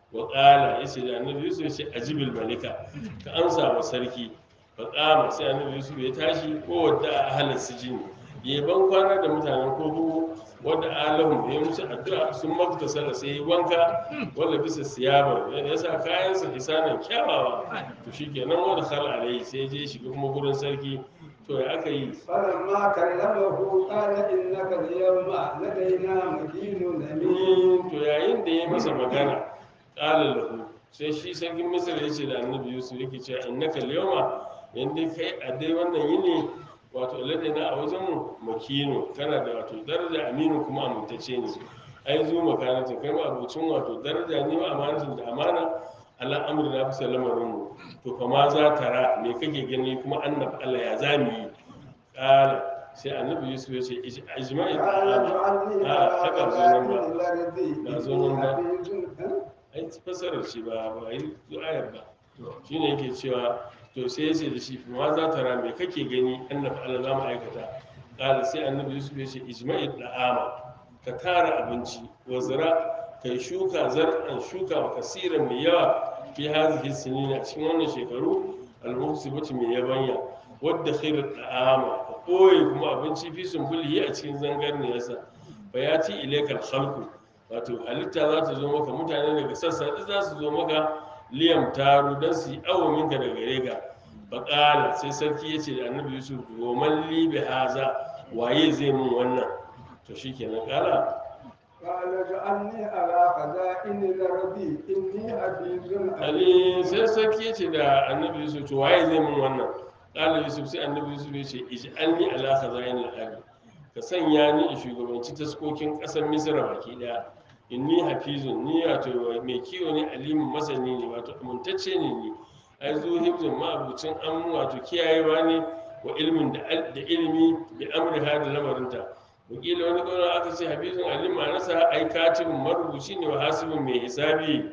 wa qala yace da annabi yusuf yace ajibil malika ka amsa wa sarki fa qama sai annabi yusuf ya tashi ko wadda ahlan sijin ya ban kwana da mutanen kurkuku wadda alahum ya musu addu'a sun mafita sallah sai yi wanka wanda bisa siyaba ya sa kayansa hisanan kyawawa to shikenan wanda khala alai sai je shiga kuma gurin sarki to ya aka yi فلما كلمه قال إنك اليوم لدينا مكين أمين to yayin da ya masa magana ƙala lahu sai shi sarkin misir ya ce da annabi yusuf yake cewa innaka al-yawma yanda kai a dai wannan yini wato ladina a wajen mu makino kana da wato daraja aminu kuma amintacce ne ai zu makanata kai ma abucin wato daraja ne ma amanatin da amana ala amri na bisa lamarin mu to fa ma za ta ra me kake gani kuma annabi Allah ya zami yi ƙala sai annabi yusuf ya ce ijma'i قال اجعلني a على haka zo nan خزائن ba الأرض ba zo nan ba. إني حفيظ ai fasarar shi ba ba yi ayar ba shi ne yake cewa to sai ya ce da shi ma za ta rame kake gani annabi Allah za mu aikata ƙala sai annabi yusuf ya ce ijma'i da'ama ka tara abinci wa zira kai shuka zar'an shuka wa kasiran mai yawa fi hazihi sinina a cikin wannan shekaru al-muhsibati mai yabanya wadda khairu da'ama ka koyi kuma abinci fi sumbulihi a cikin zangarniyarsa bayati ilaikal khalqu wato halitta za ta zo maka mutane daga sassa duk za su zo maka liyam taru don su yi awo minka daga gare ka baƙala sai sarki ya ce da annabi yusuf goman libi haza waye zai mun wannan to shi kenan ƙala قال اجعلني على خزائن الأرض إني حفيظ ali sai sarki ya ce da annabi yusuf to waye zai mun wannan ƙala yusuf sai annabi yusuf ya ce ij'alni ala khazain al-ard ka sanya ni in shugabanci taskokin ƙasar misra baki daya inni hafizun ni wato mai kiwo ne alimin masani ne wato amintacce ne ni ai zo hibzun ma'abucin an wato kiyayewa ne wa ilmin da da ilimi bi amri da lamarinta wakila wani kawai aka ce hafizun alim ma'anarsa ai katibin marubuci ne wa hasibin mai hisabi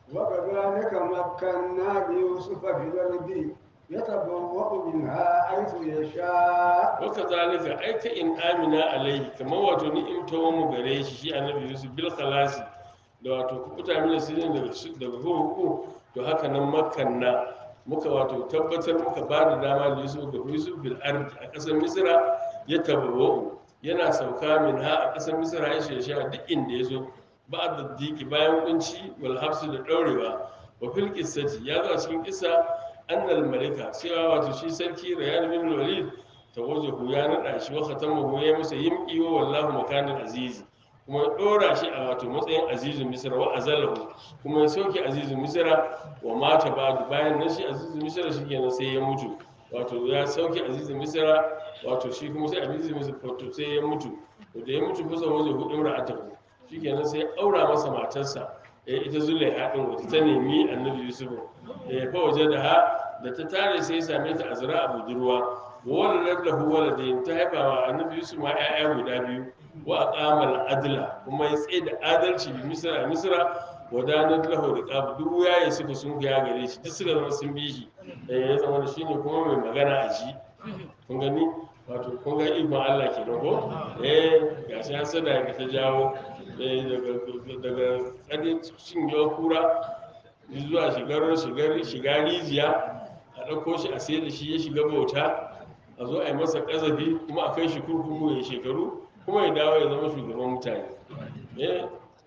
وكذلك مكنا ليوسف في الأرض يتبوأ منها حيث يشاء waka zalika ai ka in amina alaihi kamar wato ni'imtawa mu gare shi shi annabi yusuf bil khalasi da wato kukuta mina sirrin daga daga hukuku to haka nan makanna muka wato tabbatar muka ba da dama da yusuf ga yusuf bil ardi a ƙasar misra ya tabawwa'u yana sauka min ha a ƙasar misra ya shesha duk inda ya zo ba da diki bayan kunci wal hafsu da ɗaurewa wa fil qissati ya zo a cikin kissa annal malika cewa wato shi sarki rayan bin walid tawajahu ya nada shi wa khatamahu ya masa yimqi wa wallahu makanin azizi kuma ya dora shi a wato matsayin azizun misra wa azalahu kuma ya soke azizun misra wa mata ba'du bayan nan shi azizun misra shi kenan sai ya mutu wato ya sauke azizun misra wato shi kuma sai azizun misra wato sai ya mutu to da ya mutu kusa wajen hudu imra'atahu shi kenan sai ya aura masa matarsa eh, ita zulaiha din wata ta nemi annabi yusuf eh, fa waje da ha da ta tare sai ya same ta azra a budurwa waladat lahu waladayn ta haifa wa annabi yusuf ma ƴaƴa guda biyu wa aqama adla kuma ya tsaye da adalci bi misra misra wa danat lahu riqab duk yayi suka sun ga gare shi duk suka zama sun bi shi eh ya zama shine kuma mai magana a ji kun gani wato kun ga ikon Allah ke ko eh ga shi hasada ga ta jawo eh daga daga kadin cin yawa kura zuwa shigar shigar shiga rijiya a ɗauko shi a sai da shi ya shiga bauta a zo a yi masa ƙazafi kuma a kai shi kurkuku ya shekaru kuma ya dawo ya zama shugaban mutane eh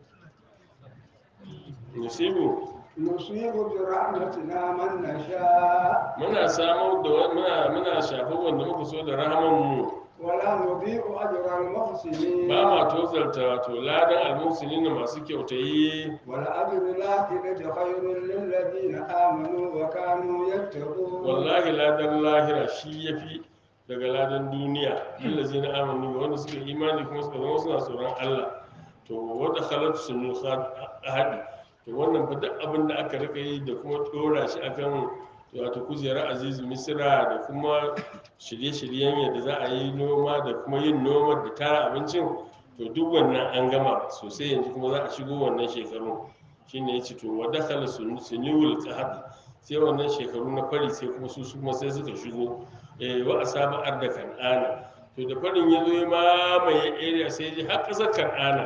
musibu نصيب برحمتنا من نشاء muna samar da wa- muna muna shafar wanda muka so da rahaman mu ولا نضيع أجر المحسنين ba ma tozarta wato ladan almusulina masu kyautayi والأجر الآخرة خير للذين آمنوا وكانوا يتقون wallahi ladan lahira shi yafi daga ladan duniya allazi na amanu ga wanda suka yi imani kuma suka zama suna tsoron Allah to wanda khalatu sunu ahadi to wannan fa duk abin da aka rika yi da kuma dora shi akan wato kujerar azizu misira da kuma shirye-shiryen yadda za a yi noma da kuma yin noma da tara abincin to duk wannan an gama sosai yanzu kuma za a shigo wannan shekaru shine ya ce to wadda khala sunuwul qahd sai wannan shekaru na fari sai kuma su su kuma sai suka shigo eh wa asaba arda kan'ana to da farin ya zo ya mamaye area sai ji har ƙasar kan'ana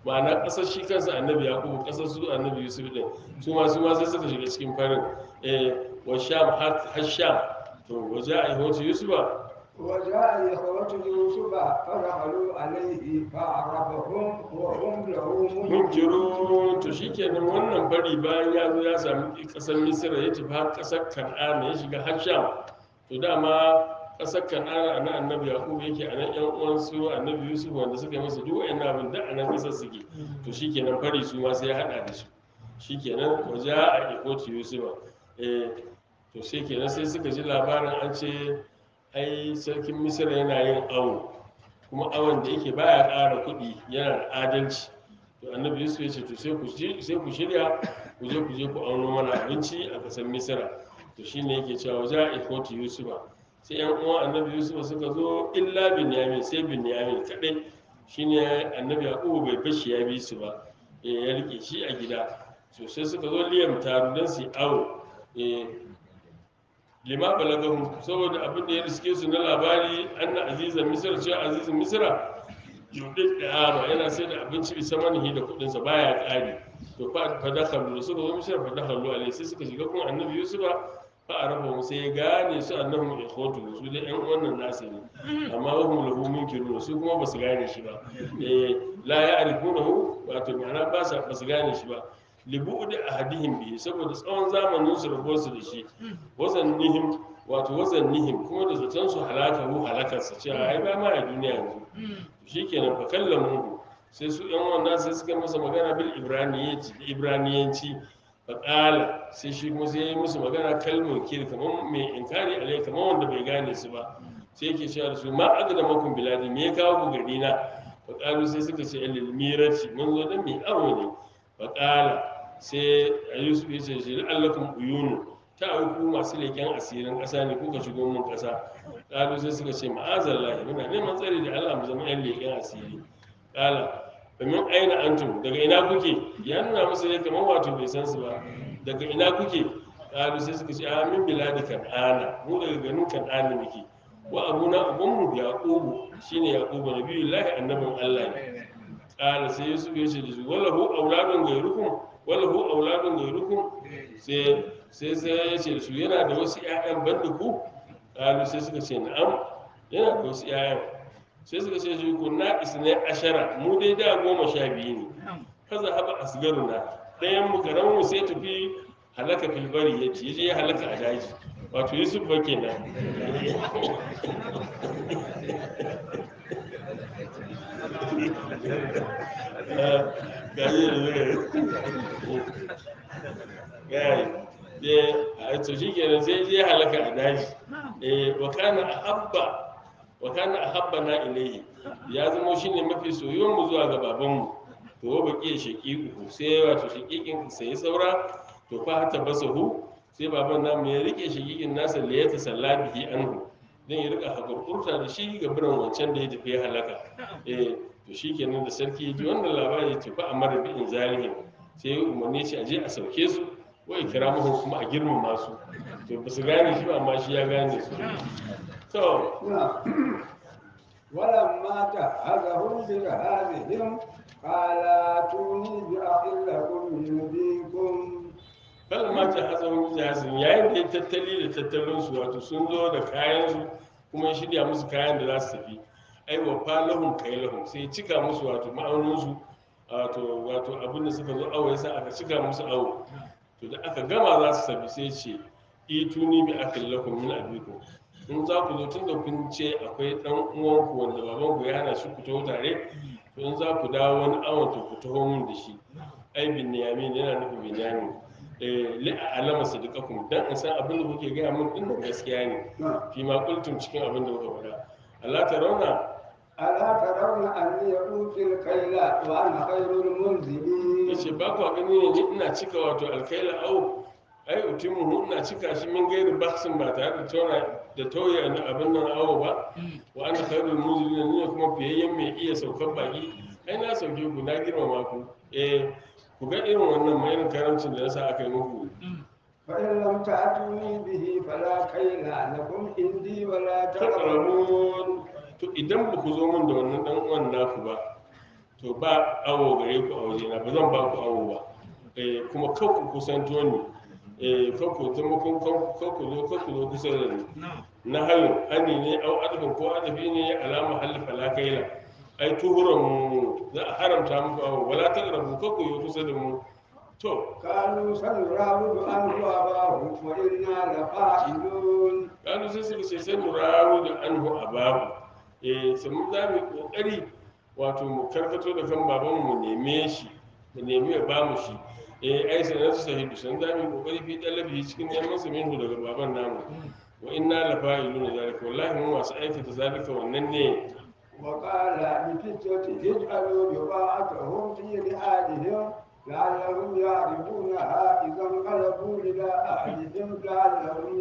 ma'ana ƙasar shi kansa annabi yaqubu ƙasar su annabi yusuf din su ma su ma sai suka shiga cikin farin eh wa sham har har sham to waje a ihwatu yusufa وجاء إخوة يوسف فدخلوا عليه فعرفهم وهم له munkiru to shikenan wannan fari bayan ya zo ya sami ƙasar misira ya tafi har ƙasar kan'ana ya shiga har sham to dama ƙasar kan'ana a nan annabi yaƙubu yake a nan ƴan uwansu annabi yusuf wanda suka yi masa duk wa'annan abin da a nan ƙasar suke to shikenan fari su ma sai ya haɗa da su shikenan waje a ikoti yusufa eh to sai kenan sai suka ji labarin an ce ai sarkin misira yana yin awo kuma awon da yake baya ƙara kuɗi yana da adalci to annabi yusuf ya ce to sai ku shi- sai ku shirya ku je ku je ku auno mana abinci a ƙasar misira to shine yake cewa waje a ikoti yusufa sai yan uwan annabi yusuf suka zo illa binyamin sai binyamin kadai shine annabi yaqubu bai bashi ya bi su ba eh, ya rike shi a gida to sai suka zo liyam taru don su yi awo eh, lima balagahum saboda abin da ya riske su na labari anna azizan misra cewa azizan misra yudin da ama yana sai da abinci bisa manihi da kudinsa baya kari to fa fa dakhalu suka zo misra fa dakhalu alai sai suka shiga kuma annabi yusufa fa arafa sai ya gane su annahum ikhwatu su da yan wannan nasu ne amma wa hum lahu munkirun su kuma basu gane shi ba eh la ya'rifunahu wato ma'ana ba sa basu gane shi ba libu'udi ahadihim bihi saboda tsawon zamanin su rabuwar su da shi wazannihim wato wazannihim kuma da zaton su halakahu halakarsa cewa ai ba ma a duniya yanzu shikenan fa kallamu sai su yan wannan sai suka masa magana bil ibraniyanci ibraniyanci fa qala sai shi kuma sai ya yi musu magana kalmar kir kamar mai inkari alai kamar wanda bai gane su ba sai yake cewa da su ma agda makum biladi me ya kawo ku gari na fa qalu sai suka ce lil mirati mun zo dan mi aro ne fa qala sai yusuf ya ce shi allakum uyunu ta ku masu leƙen asirin ƙasa ne kuka shigo mun ƙasa ƙalu sai suka ce ma'azallahi muna neman tsari da Allah mu zama 'yan leƙen asiri ƙala domin aina antum daga ina kuke ya nuna musu ne kamar wato bai san su ba daga ina kuke ƙalu sai suka ce a min biladi kan'ana mu daga ganin kan'ana muke wa abuna ubanmu yaqubu shine yaqubu nabiyullahi annabin Allah ne ƙala sai yusuf ya ce da su walahu auladun gairukum walahu auladun gairukum sai sai sai ya ce da su yana da wasu 'ya'yan banda ku ƙalu sai suka ce na'am yana da wasu 'ya'yan sai suka ce shi ku na isne ashara mu dai da goma sha biyu ne kaza haba asgaruna ɗayan mu karamin mu sai tafi halaka filbari ya ce je ya halaka a daji wato yusuf ba kenan ga yi da zai gaya a to shi kenan sai je halaka a daji eh wa kana ahabba wa kana ahabba na ilayhi ya zama shine mafi soyuwar mu zuwa ga babanmu to wa baki shaqiqu sai wato shaqiqin sai saura to fa hatta basahu sai baban namu ya rike shaqiqin nasa da ya tasalla bihi anhu dan ya rika hakurkurta da shi ga biran wancan da ya tafi ya halaka eh to shikenan da sarki ya ji wannan labari ya tafi a mara bi'in zalihin sai ya umarni shi a je a sauke su wai kira muhu kuma a girmama su to ba su gane shi ba amma shi ya gane su to ولما جهزهم بجهازهم قال اتوني بأخ لكم من أبيكم kala ma ta hazan jihazin yayin da ya tattali da tattalin su wato sun zo da kayan su kuma ya shirya musu kayan da za su tafi ai wa falahum kailahum sai ya cika musu wato ma'aunin su wato wato abin da suka zo awo yasa aka cika musu awo to da aka gama za su tafi sai ce ituni bi akil lakum min abikum in za ku zo tun da kun ce akwai dan uwanku wanda baban ku ya hana shi ku taho tare to in za ku dawo wani awon to ku taho mun da shi ai bin yamin yana nufin binyamin eh li alama sadiqakum dan in san abin da kuke gaya mun din gaskiya ne fi ma qultum cikin abin da kuka faɗa Allah ta rauna ألا ترون أني أوتي الكيل وأنا خير المنزلين yace ba ku gani ne ni ina cika wato alkaila au ai utimuhu ina cika shi min gairi baksin ba tare da tauna da tauye na abin nan awo ba wa ana khairul muzilin ne kuma fiyayyen mai iya saukar baki ai na sauke ku na girmama ku eh ku ga irin wannan mai irin karamcin da yasa aka yi muku فإن لم تأتوني به فلا كيل لكم عندي ولا تقربون takarabun to idan ba ku zo min da wannan dan uwan naku ba to ba awo gare ku a wajena ba zan ba ku awo ba eh, kuma kan ku kusanto ni eh, kan ku zama kun kan ku zo kan ku zo kusa da ni na hayo hani ne au adabin ko adabi ne alama halli falakaila ai tuhuran mu za a haramta muku awo wala ta rabu kan ku yi kusa da mu to قالوا سنراود عنه أباه وإنا لفاعلون kanu sai suka ce sai mu rawu da anhu ababu eh sai mu za mu yi kokari wato mu karkato da kan baban mu neme shi mu nemi ya ba mu shi eh ai sai na sahidu san za mu yi kokari fi dalabi cikin neman sa minhu daga baban namu wa inna la fa'iluna zalika wallahi mu masu aikata zalika wannan ne وقال لفتية اجعلوا بضاعتهم في رحالهم لعلهم يعرفونها إذا انقلبوا إلى أهلهم لعلهم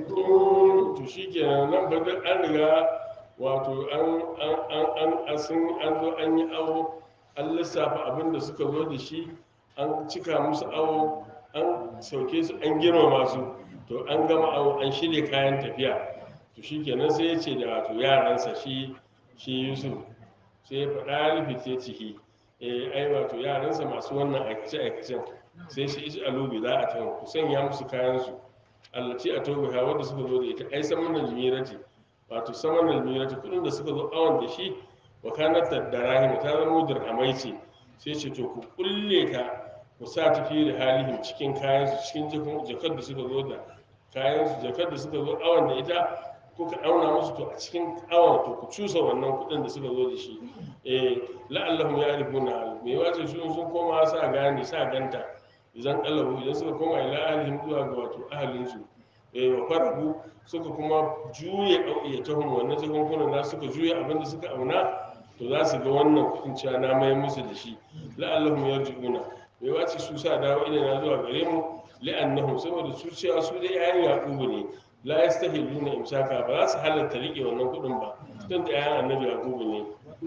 يرجعون to shi kenan nan ba duk an riga wato an an an an an sun an zo an yi awo an lissafa abin da suka zo da shi an cika musu awo an sauke su an girmama su to an gama awo an shirya kayan tafiya to shi kenan sai ya ce da wato yaransa shi shi yusuf sai ya faɗa rufe ya ciki eh ai wato yaransa masu wannan aikace aikacen sai shi isu alubi za a tawo ku sanya musu kayan su allaci a tobe ha wanda suka zo da ita ai saman almirati wato saman almirati kudin da suka zo awon da shi wa kanat darahim ta zama dirhamai ce sai ce to ku kulle ta ku sa ta fi da halihim cikin kayan su cikin jakun- jakar da suka zo da kayan su jakar da suka zo awon da ita kuka auna musu to a cikin awon to ku cusa wannan kudin da suka zo da shi eh la'allahum ya'rifuna me wace su sun koma sa gane sa ganta idan kalabu idan suka koma ila ahlihim zuwa ga wato ahalinsu eh wa farabu suka kuma juye auyatahum wannan jagunkunan na suka juye abinda suka auna to za su ga wannan kudin cewa na mai musu da shi la'allahum yarji'una bai wace su sa dawo ina na zuwa gare mu li'annahum saboda su cewa su dai yayin yaqubu ne la yastahiluna imsaka ba za su halatta rike wannan kudin ba tun da yayin annabi yaqubu ne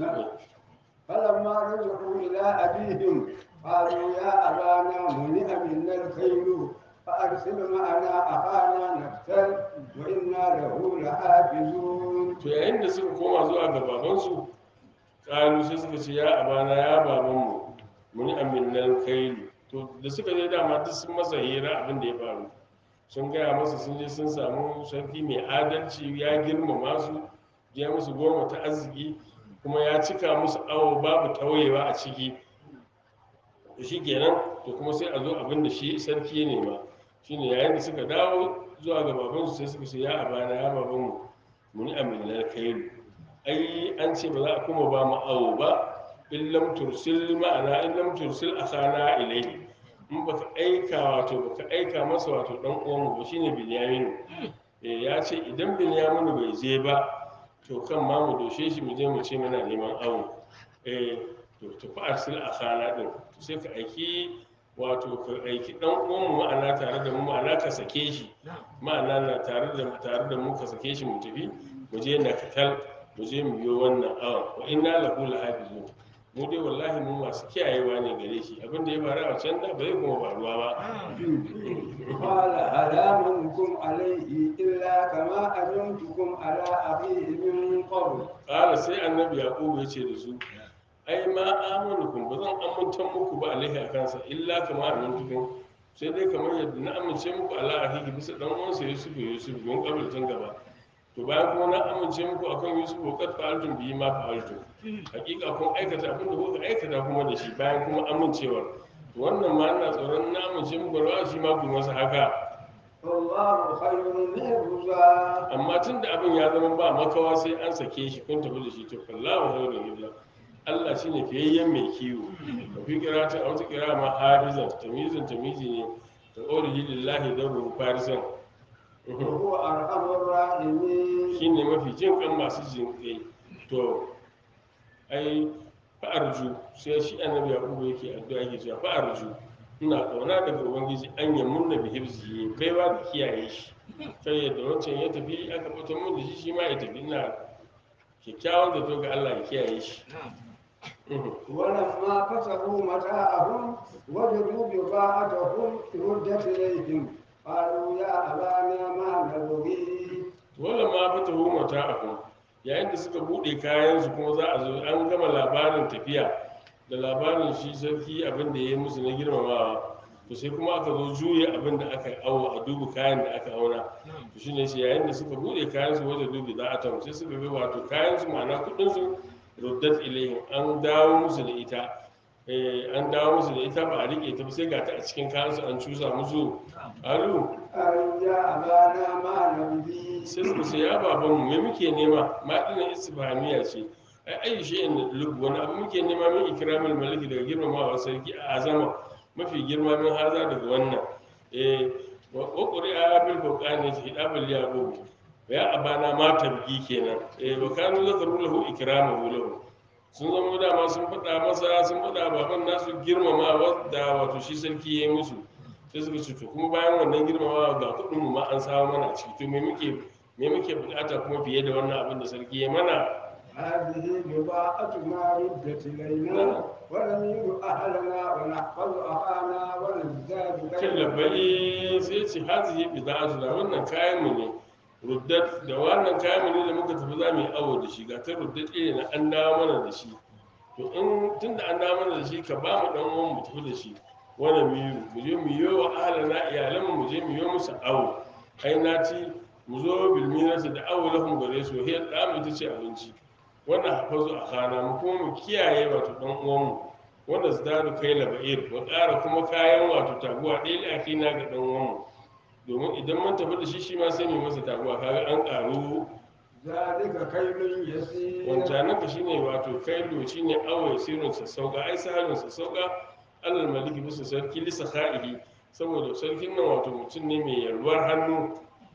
فلما رجعوا إلى أبيهم قالوا يا أبانا منع منا الخيل فأرسل معنا أخانا نقتل وإنا له لحافظون to yayin da suka koma zuwa ga babansu ƙalu sai suka ce ya abana ya babanmu muni aminnan kailu to da suka je dama duk sun masa hira abin da ya faru sun gaya masa sun je sun samu sarki mai adalci ya girmama su ya musu goma ta arziki kuma ya cika musu awo babu tawayewa a ciki da shi kenan to kuma sai a zo abin da shi sarki ya nema shine yayin da suka dawo zuwa ga babansu sai suka ce ya abana ya babanmu muni aminar kailu ai an ce ba za a kuma ba mu awo ba in lam tursil ma'ana in lam tursil akhana ilayhi in baka aika wato baka aika masa wato dan uwanmu ba shine binyaminu eh ya ce idan binyaminu bai je ba to kan ma mu doshe shi mu je mu ce muna neman awo eh to to fa arsil akhana din to sai ka aiki wato ka aiki dan uwanmu ma'ana tare da mu ma'ana ka sake shi ma'ana na tare da tare da mu ka sake shi mu tafi mu je na katal mu je mu biyo wannan awan wa inna lahu lahafizun mu dai wallahi mu masu kiyayewa ne gare shi abin da ya faru a can da ba zai kuma faruwa ba قال هل آمنكم عليه إلا كما أمنتكم على أخيه من قبل ƙara sai annabi yaƙubu ya ce da su ai ma amanukum ba zan amintan muku ba alaihi a kansa illa kama amintukum sai dai kamar yadda na amince muku ala akhihi bisa dan uwansa yusuf yusuf gon kabiltan gaba to bayan kuma na amince muku akan yusuf wa qad fa'altum bihi ma fa'altum hakika kun aikata abin da kuka aikata kuma da shi bayan kuma amincewar to wannan ma ina tsoron na amince muku rawa shi ma ku masa haka والله خير حفظا amma tun da abin ya zama ba makawa sai an sake shi kun tafi da shi to kallahu khairun hibla Allah shine fiyayyen mai kiwo da fi kirata a wata kira ma hafizan tamizin tamizi ne da orihi lillahi daru farisan وهو أرحم الراحمين shine mafi jin kan masu jin kai to ai fa'arju sai shi annabi yaqubu yake addu'a yake cewa fa'arju ina kauna daga ubangiji an yi munna bi hibzi baiwa da kiyaye shi kai yadda wancan ya tafi aka fito mun da shi shi ma ya tafi ina kyakkyawan da to ga Allah ya kiyaye shi ولما فتحوا متاعهم وجدوا بضاعتهم ردت إليهم قالوا يا أبانا ما نبغي wala ma fata huma ta ahu yayin da suka bude kayan su kuma za a zo an gama labarin tafiya da labarin shi sarki abin da ya yi musu na girmamawa to sai kuma aka zo juya abin da aka awo a dubu kayan da aka auna to shine shi yayin da suka bude kayan su wajen dubi za a tamu sai suka ga wato kayan su ma'ana kudin su ruddat ilayhim an dawo musu da ita eh an dawo musu da ita ba a rike ta ba sai ga ta a cikin kayan su an cusa musu alu أن يا أبانا ما نبغي sai suka ce ya baban mu me muke nema ma dina istifhamiya ce ai ayi shay'in lub wani abu muke nema min ikramul maliki daga girmamawa sarki a azama mafi girma min haza daga wannan eh wa qur'a bil furqani hidabul yaqub ya abana ma tabgi kenan eh wa kanu zakaru lahu ikramahu lahu sun zama dama sun faɗa masa sun faɗa baban nasu girmamawa da wato shi sarki ya yi musu sai suka ce to kuma bayan wannan girmamawa ga kuɗin mu ma an samu mana a ciki to me muke me muke bukata kuma fiye da wannan abin da sarki ya mana هذه بضاعتنا ردت إلينا ونمير أهلنا ونحفظ أخانا ونزداد kan labbai sai ce hazihi bida'atuna wannan kayan mu ne ruddat da wannan kayan mu ne da muka tafi za mu yi awo da shi ga ta ruddat ne na an dawo mana da shi to in tunda an dawo mana da shi ka ba mu dan uwan mu tafi da shi wani miyu mu je mu yi wa ahalana iyalanmu mu je mu yi musu awo ai na ci mu zo bilminarsa da awo lahum gare su hiyar da mu ita ce abinci wannan hafazu a kana mu kuma mu kiyaye wato dan uwanmu wanda su daru kai laba'ir wa ƙara kuma kayan wato taguwa ɗaya da ake na ga dan uwanmu domin idan mun tafi da shi shi ma sai mu masa taguwa kaga an ƙaru ذلك كيل يسير wancanaka shine wato kailu shine awai sirrin sassauka ai sahalin sassauka alal maliki bisa sarki lisa ka'ihi saboda sarkin nan wato mutum ne mai yalwar hannu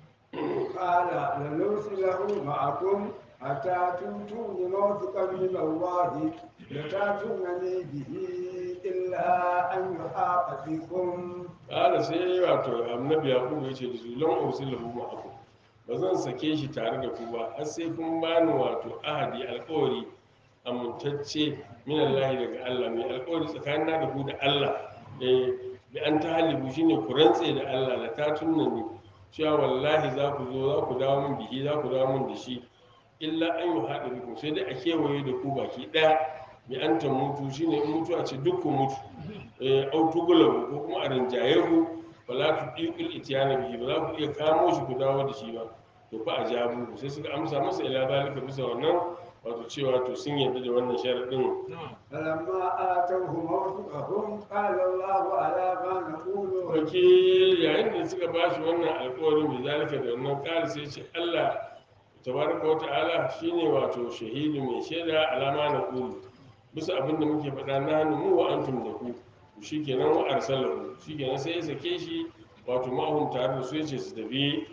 قال لنرسله معكم حتى تؤتون موثقا من الله لتاتونني به إلا أن يحاط بكم ƙara sai wato annabi yakubu ya ce da su lan ursilahu ma'akum ba zan sake shi tare da ku ba har sai kun bani wato ahadi alƙawari amintacce min Allah daga Allah mai alƙawari tsakanin da ku da Allah eh bi an tahalibu shine ku rantse da Allah la tatunna ni cewa wallahi za ku zo za ku dawo min bihi za ku dawo min da shi illa an yi haɗa biku sai dai a kewaye da ku baki ɗaya bi an ta mutu shine in mutu a ce duk ku mutu eh au tugulabu ko kuma a rinjaye ku wala tu diqul itiyana bihi ba za ku iya kamo shi ku dawo da shi ba to fa a jabu sai suka amsa masa ila zalika bisa wannan wato cewa to sun yarda da wannan sharadin فلما آتوه موثقهم قال الله على ما نقول وكيل wakil yayin da suka ba shi wannan alkawarin mai zalika da wannan kala sai ce Allah tabaraka wa ta'ala shine wato shahidu mai shaida alama na kulu bisa abin da muke faɗa na hannu mu wa antum da ku shikenan wa arsalahu shikenan sai ya sake shi wato ma'ahum tare da su yace su tafi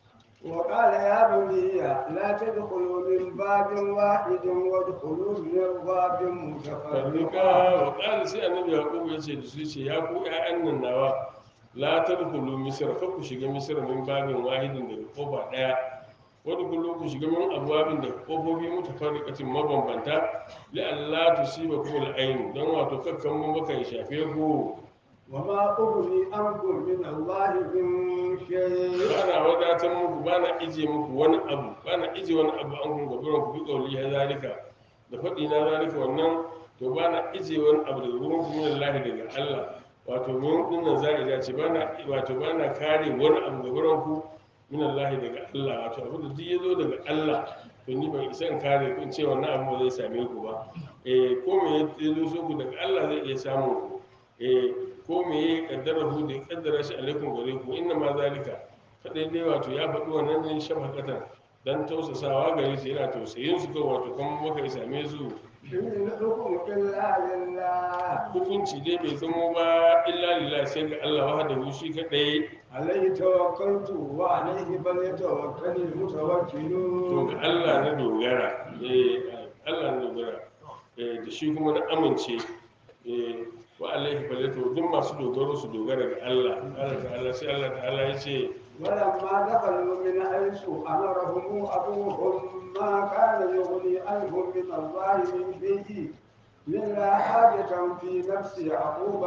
وقال يا بني لا تدخلوا من باب واحد وادخلوا من باب farnuka متفرقا wa ƙara sai annabi yaƙubu ya ce da su ce ya ku ƴaƴan nan nawa la tadkhulu misra fa ku shiga misra min babin wahidin daga kofa ɗaya wani kullu ku shiga min abwabin daga kofofi mutafarriqatin mabambanta li alla tusibakum al-ayn dan wato kakkan mun baka ya shafe ku وما أغني عنكم من الله من شيء bana wadatar muku bana ije muku wani abu bana ije wani abu an kun gaburan ku bi kauli ya zalika da faɗi na zalika wannan to bana ije wani abu daga gurin ku min Allah daga Allah wato min dinnan za'ida ce bana wato bana kare wani abu gaburan ku min Allah daga Allah wato abu da duk yazo daga Allah to ni ban isa in kare ku in ce wannan abu ba zai same ku ba eh ko me ya zo so ku daga Allah zai iya samun ku eh ko me ya kaddara hu da ya kaddara shi alaikum gare ku inna ma zalika kadai dai wato ya faɗi wannan ne shafaqatan dan tausasawa gare su yana tausayin su ko wato kuma maka ya same su إن الحكم إلا لله hukunci dai bai zamo ba illa lillahi sai ga Allah wahdahu shi kadai عليه توكلت وعليه فليتوكل to المتوكلون ga Allah na dogara eh Allah na dogara eh da shi kuma na amince eh wa alaihi falatu duk masu dogaro su dogara ga Allah Allah ta'ala sai Allah ta'ala ya ce ولما دخلوا من حيث أمرهم أبوهم ما كان يغني عنهم من الله من شيء إلا حاجة في نفس يعقوب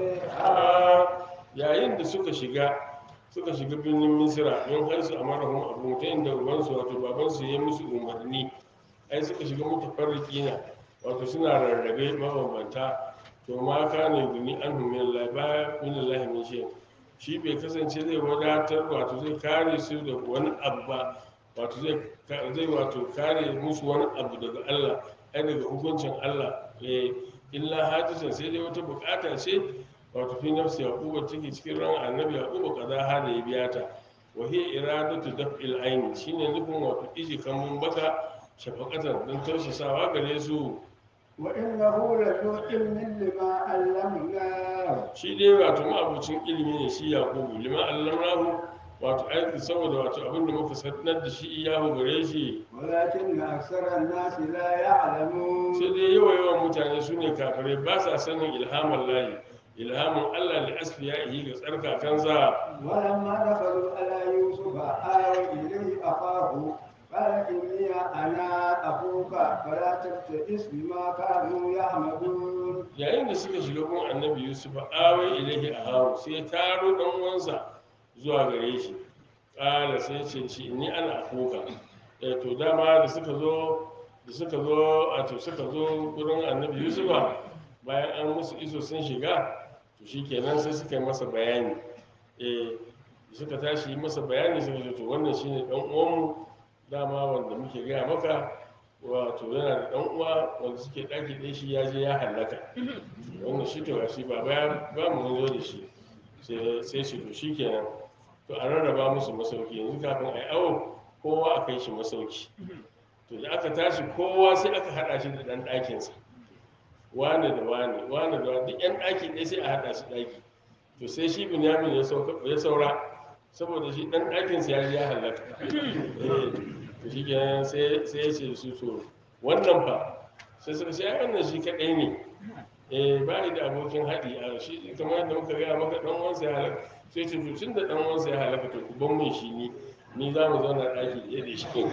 قضيها yayin da suka shiga suka shiga birnin misira don haisu a marahun abu ta inda ubansu wato babansu ya musu umarni ai suka shiga mutu farriki na wato suna rarrabe mabambanta to ma kana guni an min la ba min Allah min shi shi bai kasance zai wadatar wato zai kare su da wani abu ba wato zai zai wato kare musu wani abu daga Allah ai daga hukuncin Allah eh illa hadisan sai dai wata bukata ce wato fi nafsi yaquba take cikin ran annabi yaquba kaza ha da ya biya ta wa hiya iradatu daf'il aini shine nufin wato iji kamun baka shafaqatan don tausasawa gare su وإنه لذو علم لما علمناه shi dai wato ma'abucin ilimi ne shi yaqubu lima allamnahu wato aiki saboda wato abin da muka sanar da shi iyahu gare shi ولكن أكثر الناس لا يعلمون sai dai yawa yawan mutane su ne kafirai ba sa sanin ilhamin layi ilhamin allah da asfiya ga tsarkakansa ولما دخلوا على يوسف آوى إليه أخاه قال إني أنا أخوك فلا تبتئس بما كانوا يعملون yayin da suka shiga gun annabi yusuf awai ilahi a haru sai ya taro dan uwansa zuwa gare shi kala sai ya ce shi ni ana afuka eh to dama da suka zo da suka zo a to suka zo gurin annabi yusuf bayan an musu iso sun shiga to shikenan sai suka yi masa bayani eh da suka tashi yi masa bayani suka ce to wannan shine dan uwanmu dama wanda muke gaya maka wato yana da dan uwa wanda suke daki ɗaya shi ya je ya hallaka wannan shi to shi ba ba ba mu zo da shi sai sai shi to shikenan to a rarraba musu masauki yanzu kafin ai awo kowa a kai shi masauki to da aka tashi kowa sai aka hada shi da dan ɗakinsa wane da wane wane da wane duk yan ɗaki ɗaya sai a hada su ɗaki to sai shi binyamin ya sauka ya saura saboda shi dan ɗakinsa ya je ya hallaka eh to shi kenan sai sai ya ce su to wannan fa sai suka ce ai wannan shi kadai ne eh ba ni da abokin haɗi a shi kamar yadda muka gaya maka dan uwansa ya halaka sai ce to tun da dan uwansa ya halaka to ku ban min shi ni ni za mu zauna ɗaki ɗaya da shi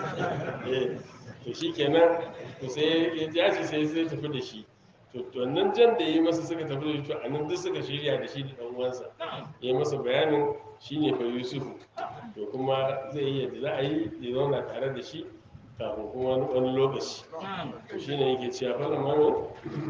eh to shi kenan to sai ya ja shi sai sai tafi da shi to to nan jan da yi masa suka tafi da shi to a nan duk suka shirya da shi da dan uwansa ya yi masa bayanin shine fa yusufu to kuma zai yi yadda za a yi ya zauna tare da shi kafin kuma wani- wani lokaci to shi ne yake cewa fara mami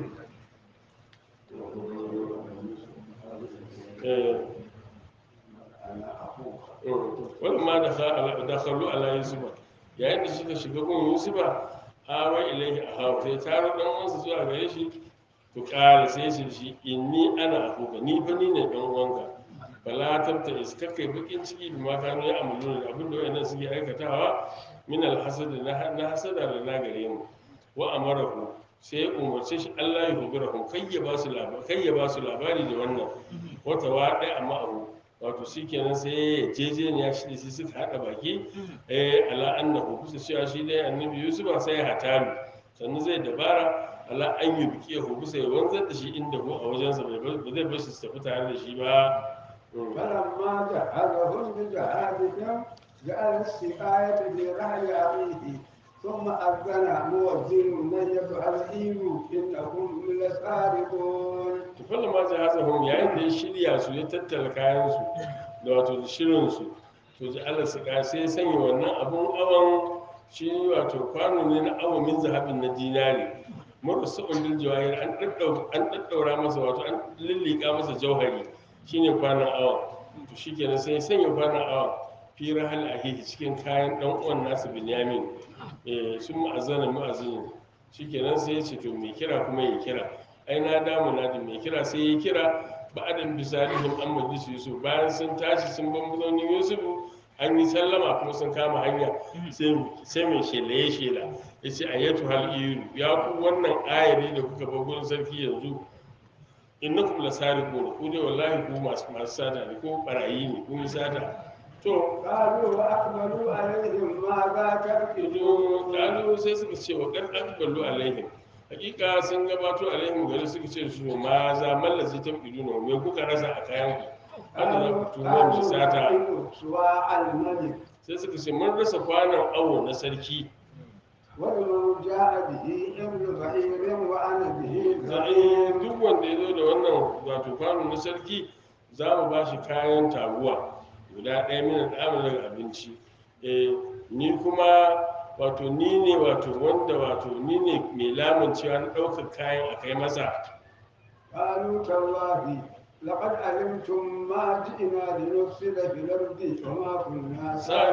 wani ma da kallu ala yusufa yayin da suka shiga gun yusufa hawa ilaihi a hawa sai taro dan uwansa zuwa gare shi to kala sai shi shi inni ana akuka ni fa ni ne dan uwanka fala tabta iskakai bakin ciki da ma kanu ya amalu da abin da wayannan suke aikatawa min alhasad na na hasada da na gare mu wa amarahu sai ya umarce shi Allah ya hubirahum kai ya ba su labari kai ya ba su labari da wannan wata wa dai amma abu wato shikenan sai ya jejeniya shi da shi suka hada baki eh ala annahu kusa cewa shi dai annabi yusuf sai ya hatalu sannan zai dabara ala an yi biki ya hukusa ya wanzar da shi inda ko a wajensa bai ba zai bar shi su tafi tare da shi ba فلما جهزهم بجهازهم جعل السقاية في رحل أخيه ثم أذن مؤذن أيها العير إنكم لسارقون to fallan ma jahazahum yayin da ya shirya su ya tattala kayan su da wato da shirin su to ji Allah su ka sai ya sanya wannan abun awan shi wato kwano ne na awa min zahabin na dinari murasu bil jawahir an daddau an daddaura masa wato an lillika masa jauhari shine kwanon awa to shikenan sai ya sanya kwanon awa fi rahal ahihi cikin kayan dan uwan nasu binyamin eh sun ma'azana mu'azinin shikenan sai ya ce to mai kira kuma ya kira ai na damu na da mai kira sai ya kira ba adam bisalihim an majlisu yusuf bayan sun tashi sun ban mazaunin yusuf an yi sallama kuma sun kama hanya sai mai shela ya shela ya ce ayyatu hal iyu ya ku wannan ayari da kuka bar gurin sarki yanzu innakum lasariqun ku dai wallahi ku masu masu sata ne ko barayi ne kun yi sata to قالوا وأقبلوا عليهم ماذا ido تفقدون kalu sai suka ce wa kan akbalu alaihim hakika sun gabato alaihim gari suka ce su ma za mallazi ta iduna me kuka rasa a kayan ku wanda za ku tuno mu sata قالوا سواء الملك sai suka ce mun rasa kwanan awo na sarki ولمن جاء به حمل بعير وأنا به zai زعيم duk wanda ya zo da wannan wato kwano na sarki za mu ba shi kayan taguwa guda ɗaya mina ɗamin daga abinci eh ni kuma wato ni ne wato wanda wato ni ne mai lamun cewa na ɗaukar kayan a kai masa قالوا تالله لقد علمتم ما جئنا لنفسد في الأرض وما كنا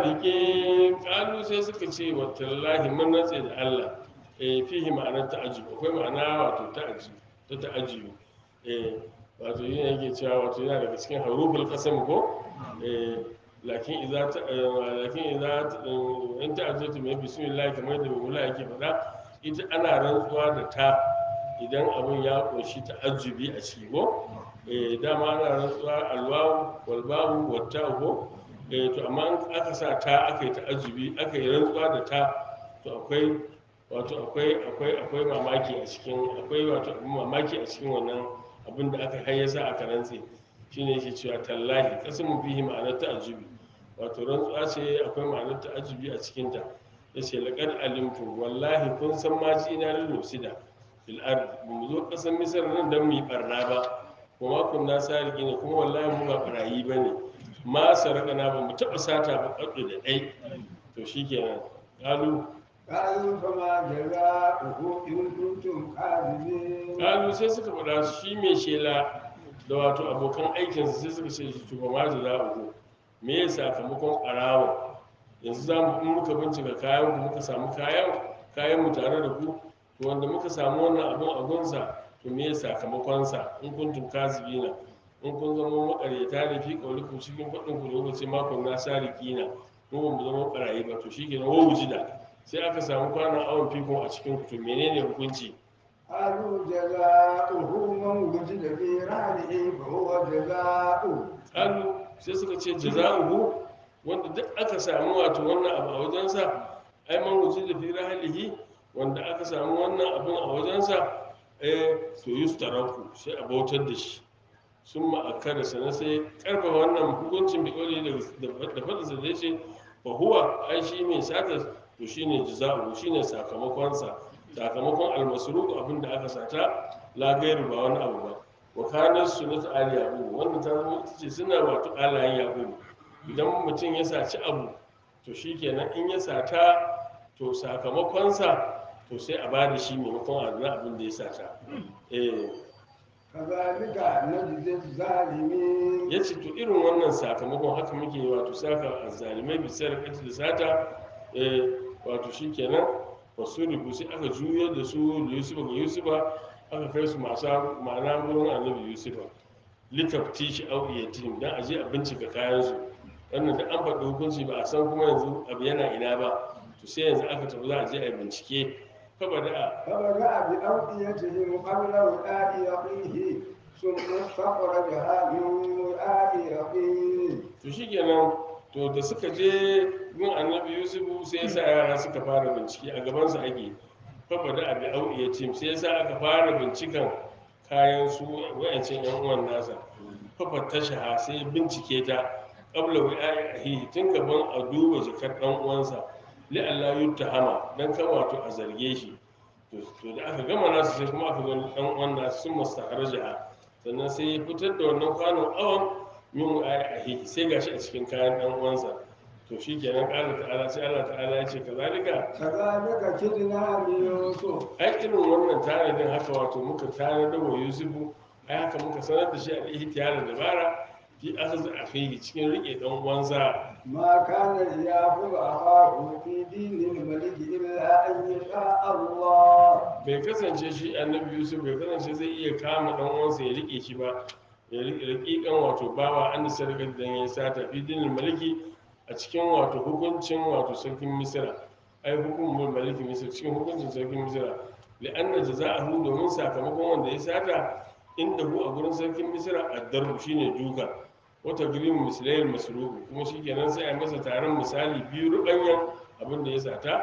sadike kalu sai suka ce wa tallahi mun natse da Allah eh fihi ma'anar ta'ajjub akwai ma'ana wato ta'ajjub ta ta'ajjub eh wato yin yake cewa wato yana daga cikin haruful qasam ko eh lakin idza ta eh, lakin idza ta- eh, in ta'ajjatu mai bismillah kamar da mula yake faɗa ita ana rantsuwa da ta idan abun ya ƙunshi ta'ajjubi a ciki ko eh dama ana rantsuwa alwawu walbawu watta'u ko eh to amma in aka sa ta aka yi ta'ajjubi aka yi rantsuwa da ta to akwai wato akwai akwai akwai mamaki a cikin akwai wato abin mamaki a cikin wannan abin da aka hayyasa aka rantse shine yake cewa tallahi qasamu fihi ma'anar ta'ajjubi wato rantsuwa ce akwai ma'anar ta'ajjubi a cikin ta yace laqad alimtu wallahi kun san ma ji ina lil sida fil ard mu zo kasan misar nan dan mu yi barna ba kuma kunna sariki ne kuma wallahi mu ba barayi bane ma sarakana ba mu taba sata ba kaddu da dai to shikenan kalu قالوا فما جزاؤه إن كنتم كاذبين kalu sai suka faɗa shi mai shela da wato abokan aikinsa sai suka ce shi tuba ma da za'uku me ya sakamakon ɓarawa yanzu za mu in muka bincika kayan ku muka samu kayan kayan mu tare da ku to wanda muka samu wannan abun a gunsa to me ya sakamakonsa in kuntum kazibina in kun zama makaryata da fi kaulikum cikin faɗin ku da kuka ce makon na sarikina mu ba mu zama ɓarayi ba to shikenan wa wujida sai aka samu kwanan awon fikon a cikin ku to menene hukunci قالوا جزاؤه من وجد في رحله فهو جزاؤه kalu sai suka ce jaza'uhu wanda duk aka samu wato wannan abu a wajensa ai man wuce da fi rahalihi wanda aka samu wannan abun a wajensa eh to yustaraku sai a bautar da shi sun ma'akara sannan sai karfa wannan hukuncin bi kawai da da fadinsa da ce fa huwa ai shi mai sata to shine jaza'uhu shine sakamakonsa sakamakon almasruq abin da aka sata la gairu ba wani abu ba wa kanar sunnat ali yaqub wannan ta zama ita ce suna wato alayen yaqub idan mutum ya saci abu to shikenan in ya sata to sakamakonsa to sai a bada shi maimakon a na abin da ya sata eh كذلك نجزي الظالمين ya ce to irin wannan sakamakon haka muke yi wato saka azzalimai bisar kati da sata eh wato shikenan wasu rubu sai aka juyar da su da yusufa ga yusufa aka kai su masu ma'ana wurin annabi yusufa litafti shi au yatim dan aje a bincika kayan su wannan da an faɗi hukunci ba a san kuma yanzu abu yana ina ba to sai yanzu aka tafi za a je a yi bincike kaba da فبدأ بأوعيتهم قبل وعاء أخيه ثم استخرجها من وعاء أخيه to shikenan to da suka je gun annabi yusufu sai ya sa yara suka fara bincike a gabansa ake fafa da abi au'iya tim sai ya sa aka fara binciken kayan su wa'ancin yan uwan nasa fafa ta shaha sai ya bincike ta qabla wi'a'i ahihi tun gaban a duba jakar dan uwansa li Allah yuttahama dan kan wato a zarge shi to to da aka gama nasu sai kuma aka zo dan uwan nasu sun mustaharaja sannan sai ya fitar da wannan kwanon awon min wi'a'i ahihi sai gashi a cikin kayan dan uwansa to shikenan Allah ta'ala sai Allah ta'ala ya ce kazalika كذلك كدنا ليوسف ai irin wannan tanadin haka wato muka tanadar wa yusufu ai haka muka sanar da shi a ihtiyar dabara fi akhaz akhihi cikin rike dan uwansa ما كان ليأخذ أخاه في دين الملك إلا أن يشاء الله bai kasance shi annabi yusuf bai kasance zai iya kama dan uwansa ya rike shi ba ya rike rakikan wato bawa an da sarkar dan ya sata fi dinin maliki a cikin wato hukuncin wato sarkin misira ai hukumul maliki misira cikin hukuncin sarkin misira li'anna jaza'ahu domin sakamakon wanda ya sata inda hu a gurin sarkin misira addarbu shine duka wata gilimin misalayil masruku kuma shikenan sai a yi masa taron misali biyu rubanyan abin da ya sata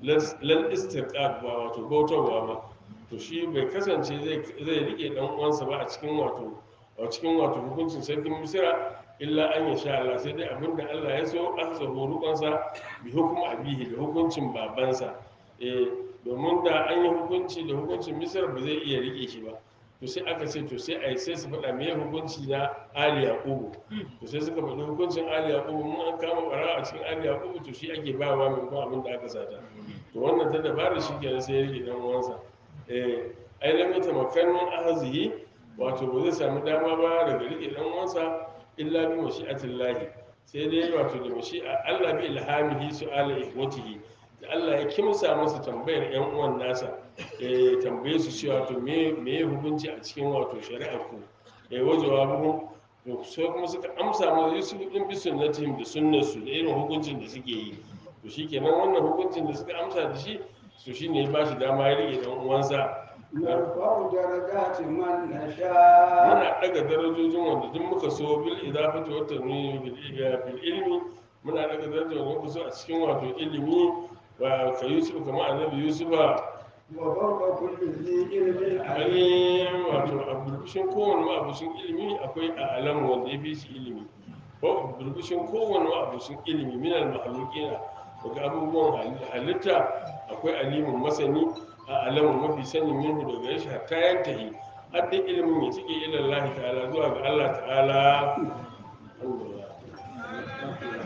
lal istirqaq ba wato bautarwa ba to shi bai kasance zai zai rike dan uwansa ba a cikin wato a cikin wato hukuncin sarkin misira illa an ya sha Allah sai dai abin da Allah ya so aka sa rukunsa bi hukum abihi da hukuncin babansa eh domin da an yi hukunci da hukuncin misira ba zai iya rike shi ba to sai aka ce to sai a yi sai su faɗa me hukunci na ali yaqubu to sai suka faɗi hukuncin ali yaqubu mun an kama ɓara a cikin ali yaqubu to shi ake bawa maimakon abin da aka sata to wannan ta dabara shi kenan sai ya rike dan uwansa eh ai lam yatamakkan min ahzihi wato ba zai samu dama ba daga rike dan uwansa illa bi mashi'atillahi sai dai wato da mashi'a Allah bi ilhamihi su'ala ihwatihi da Allah ya kimsa masa tambayar yan uwan nasa eh tambaye su cewa to me me ya hukunci a cikin wato shari'ar ku eh wajewa buhun to sai kuma suka amsa masa Yusuf din bi sunnatihim da sunnar su da irin hukuncin da suke yi to shikenan wannan hukuncin da suka amsa da shi to shine ya bashi dama ya rike dan uwansa نرفع درجات من نشاء muna daga darajojin wanda duk muka so bil idafati wa tanwini bil bil ilmi muna daga darajojin wanda muka so a cikin wato ilimi wa ka yusuf kamar annabi yusufa وفوق كل ذي علم عليم ainihin wato a burbushin kowane ma'abushin ilimi akwai a alamu wanda ya fi shi ilimi ko burbushin kowane ma'abushin ilimi minal mahalukina daga abubuwan hal- halitta akwai alimin masani a alamu mafi sanin minhu daga shi hatta yantahi har da ilimin ya cike ilallahi ta'ala zuwa ga Allah ta'ala Alhamdulillah.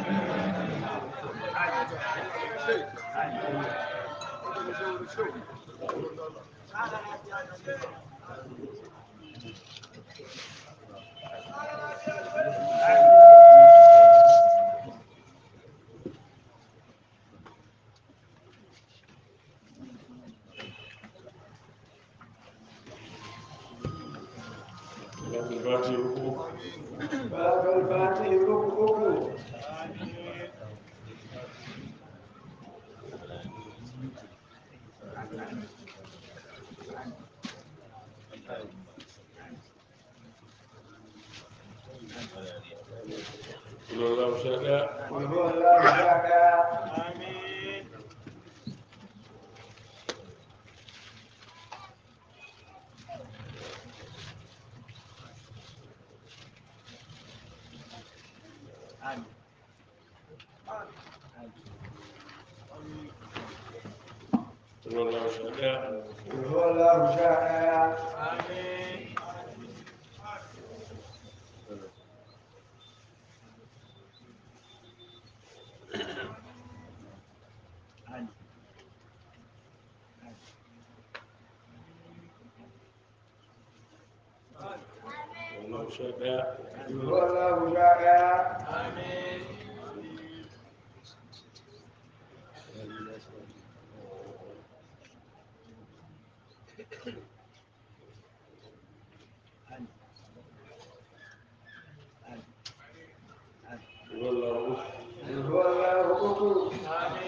Salatul Fatiha uku. باب الفاتح ركوع Sallallahu sha ɗaya. قل هو الله احد Sallallahu sha ɗaya. قل هو الله احد Sallallahu sha ɗaya. قل هو الله احد Sallallahu uku. قل هو الله احد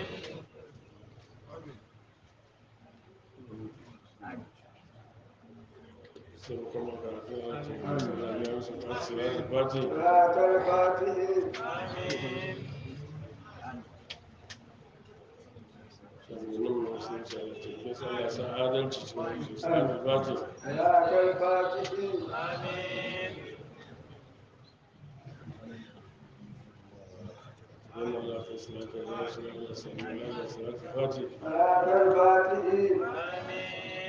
sai kuma karatu a cikin masu lafiya musu masu salatul Fatiha. صلاة الفاتح shugabannin masu yin tafiya sai Allah sa adalci cikin su salatul Fatiha. صلاة الفاتح Wannan Allah ka salatu wa salamu ala sayyidina Muhammad salatul Fatiha. صلاة الفاتح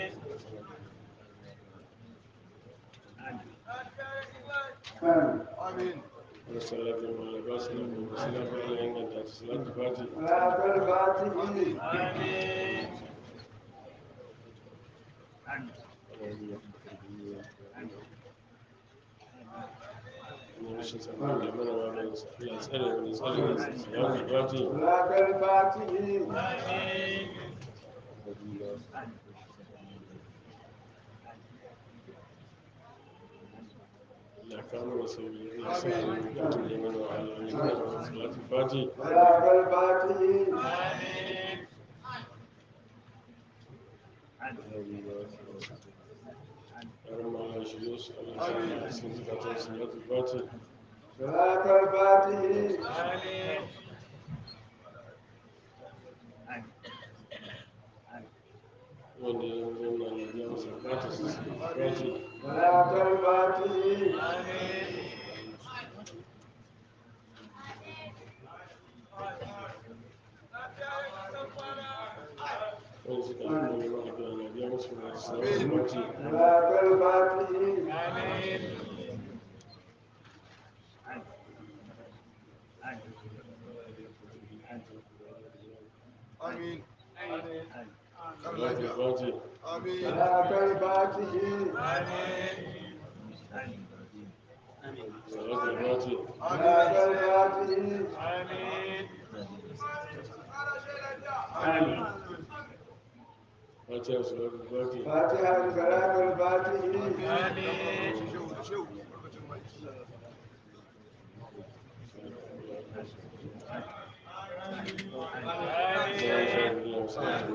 آمين Wa salatu wa ala basu wa salamu ala inganta ta salatul Fatiha. صلاة الفاتح Ina rashin samun da mana wa mai Allah tsare wani tsare wani salatul Fatiha. صلاة الفاتح Allah ka mana sauki Allah sa mu mutum da mana wa Allah ne mana wa salatul Fatiha. صلاة الفاتح Yaran ma Allah shi yau su Allah sa mu cikin zukatan salatul Fatiha. صلاة الفاتح wanda ya zauna na biya masa bukatar su salatul Fatiha. صلاة الفاتح wanda suka yi neman addu'a na biya musu صلاة الفاتحين آمين Fati. آمين صلاة الفاتحين Salatul Fati. صلاة الفاتحين Fatiha Salatul Fati. فاتحة صلاة الفاتحين شو شو Fatiha Salatul Fati.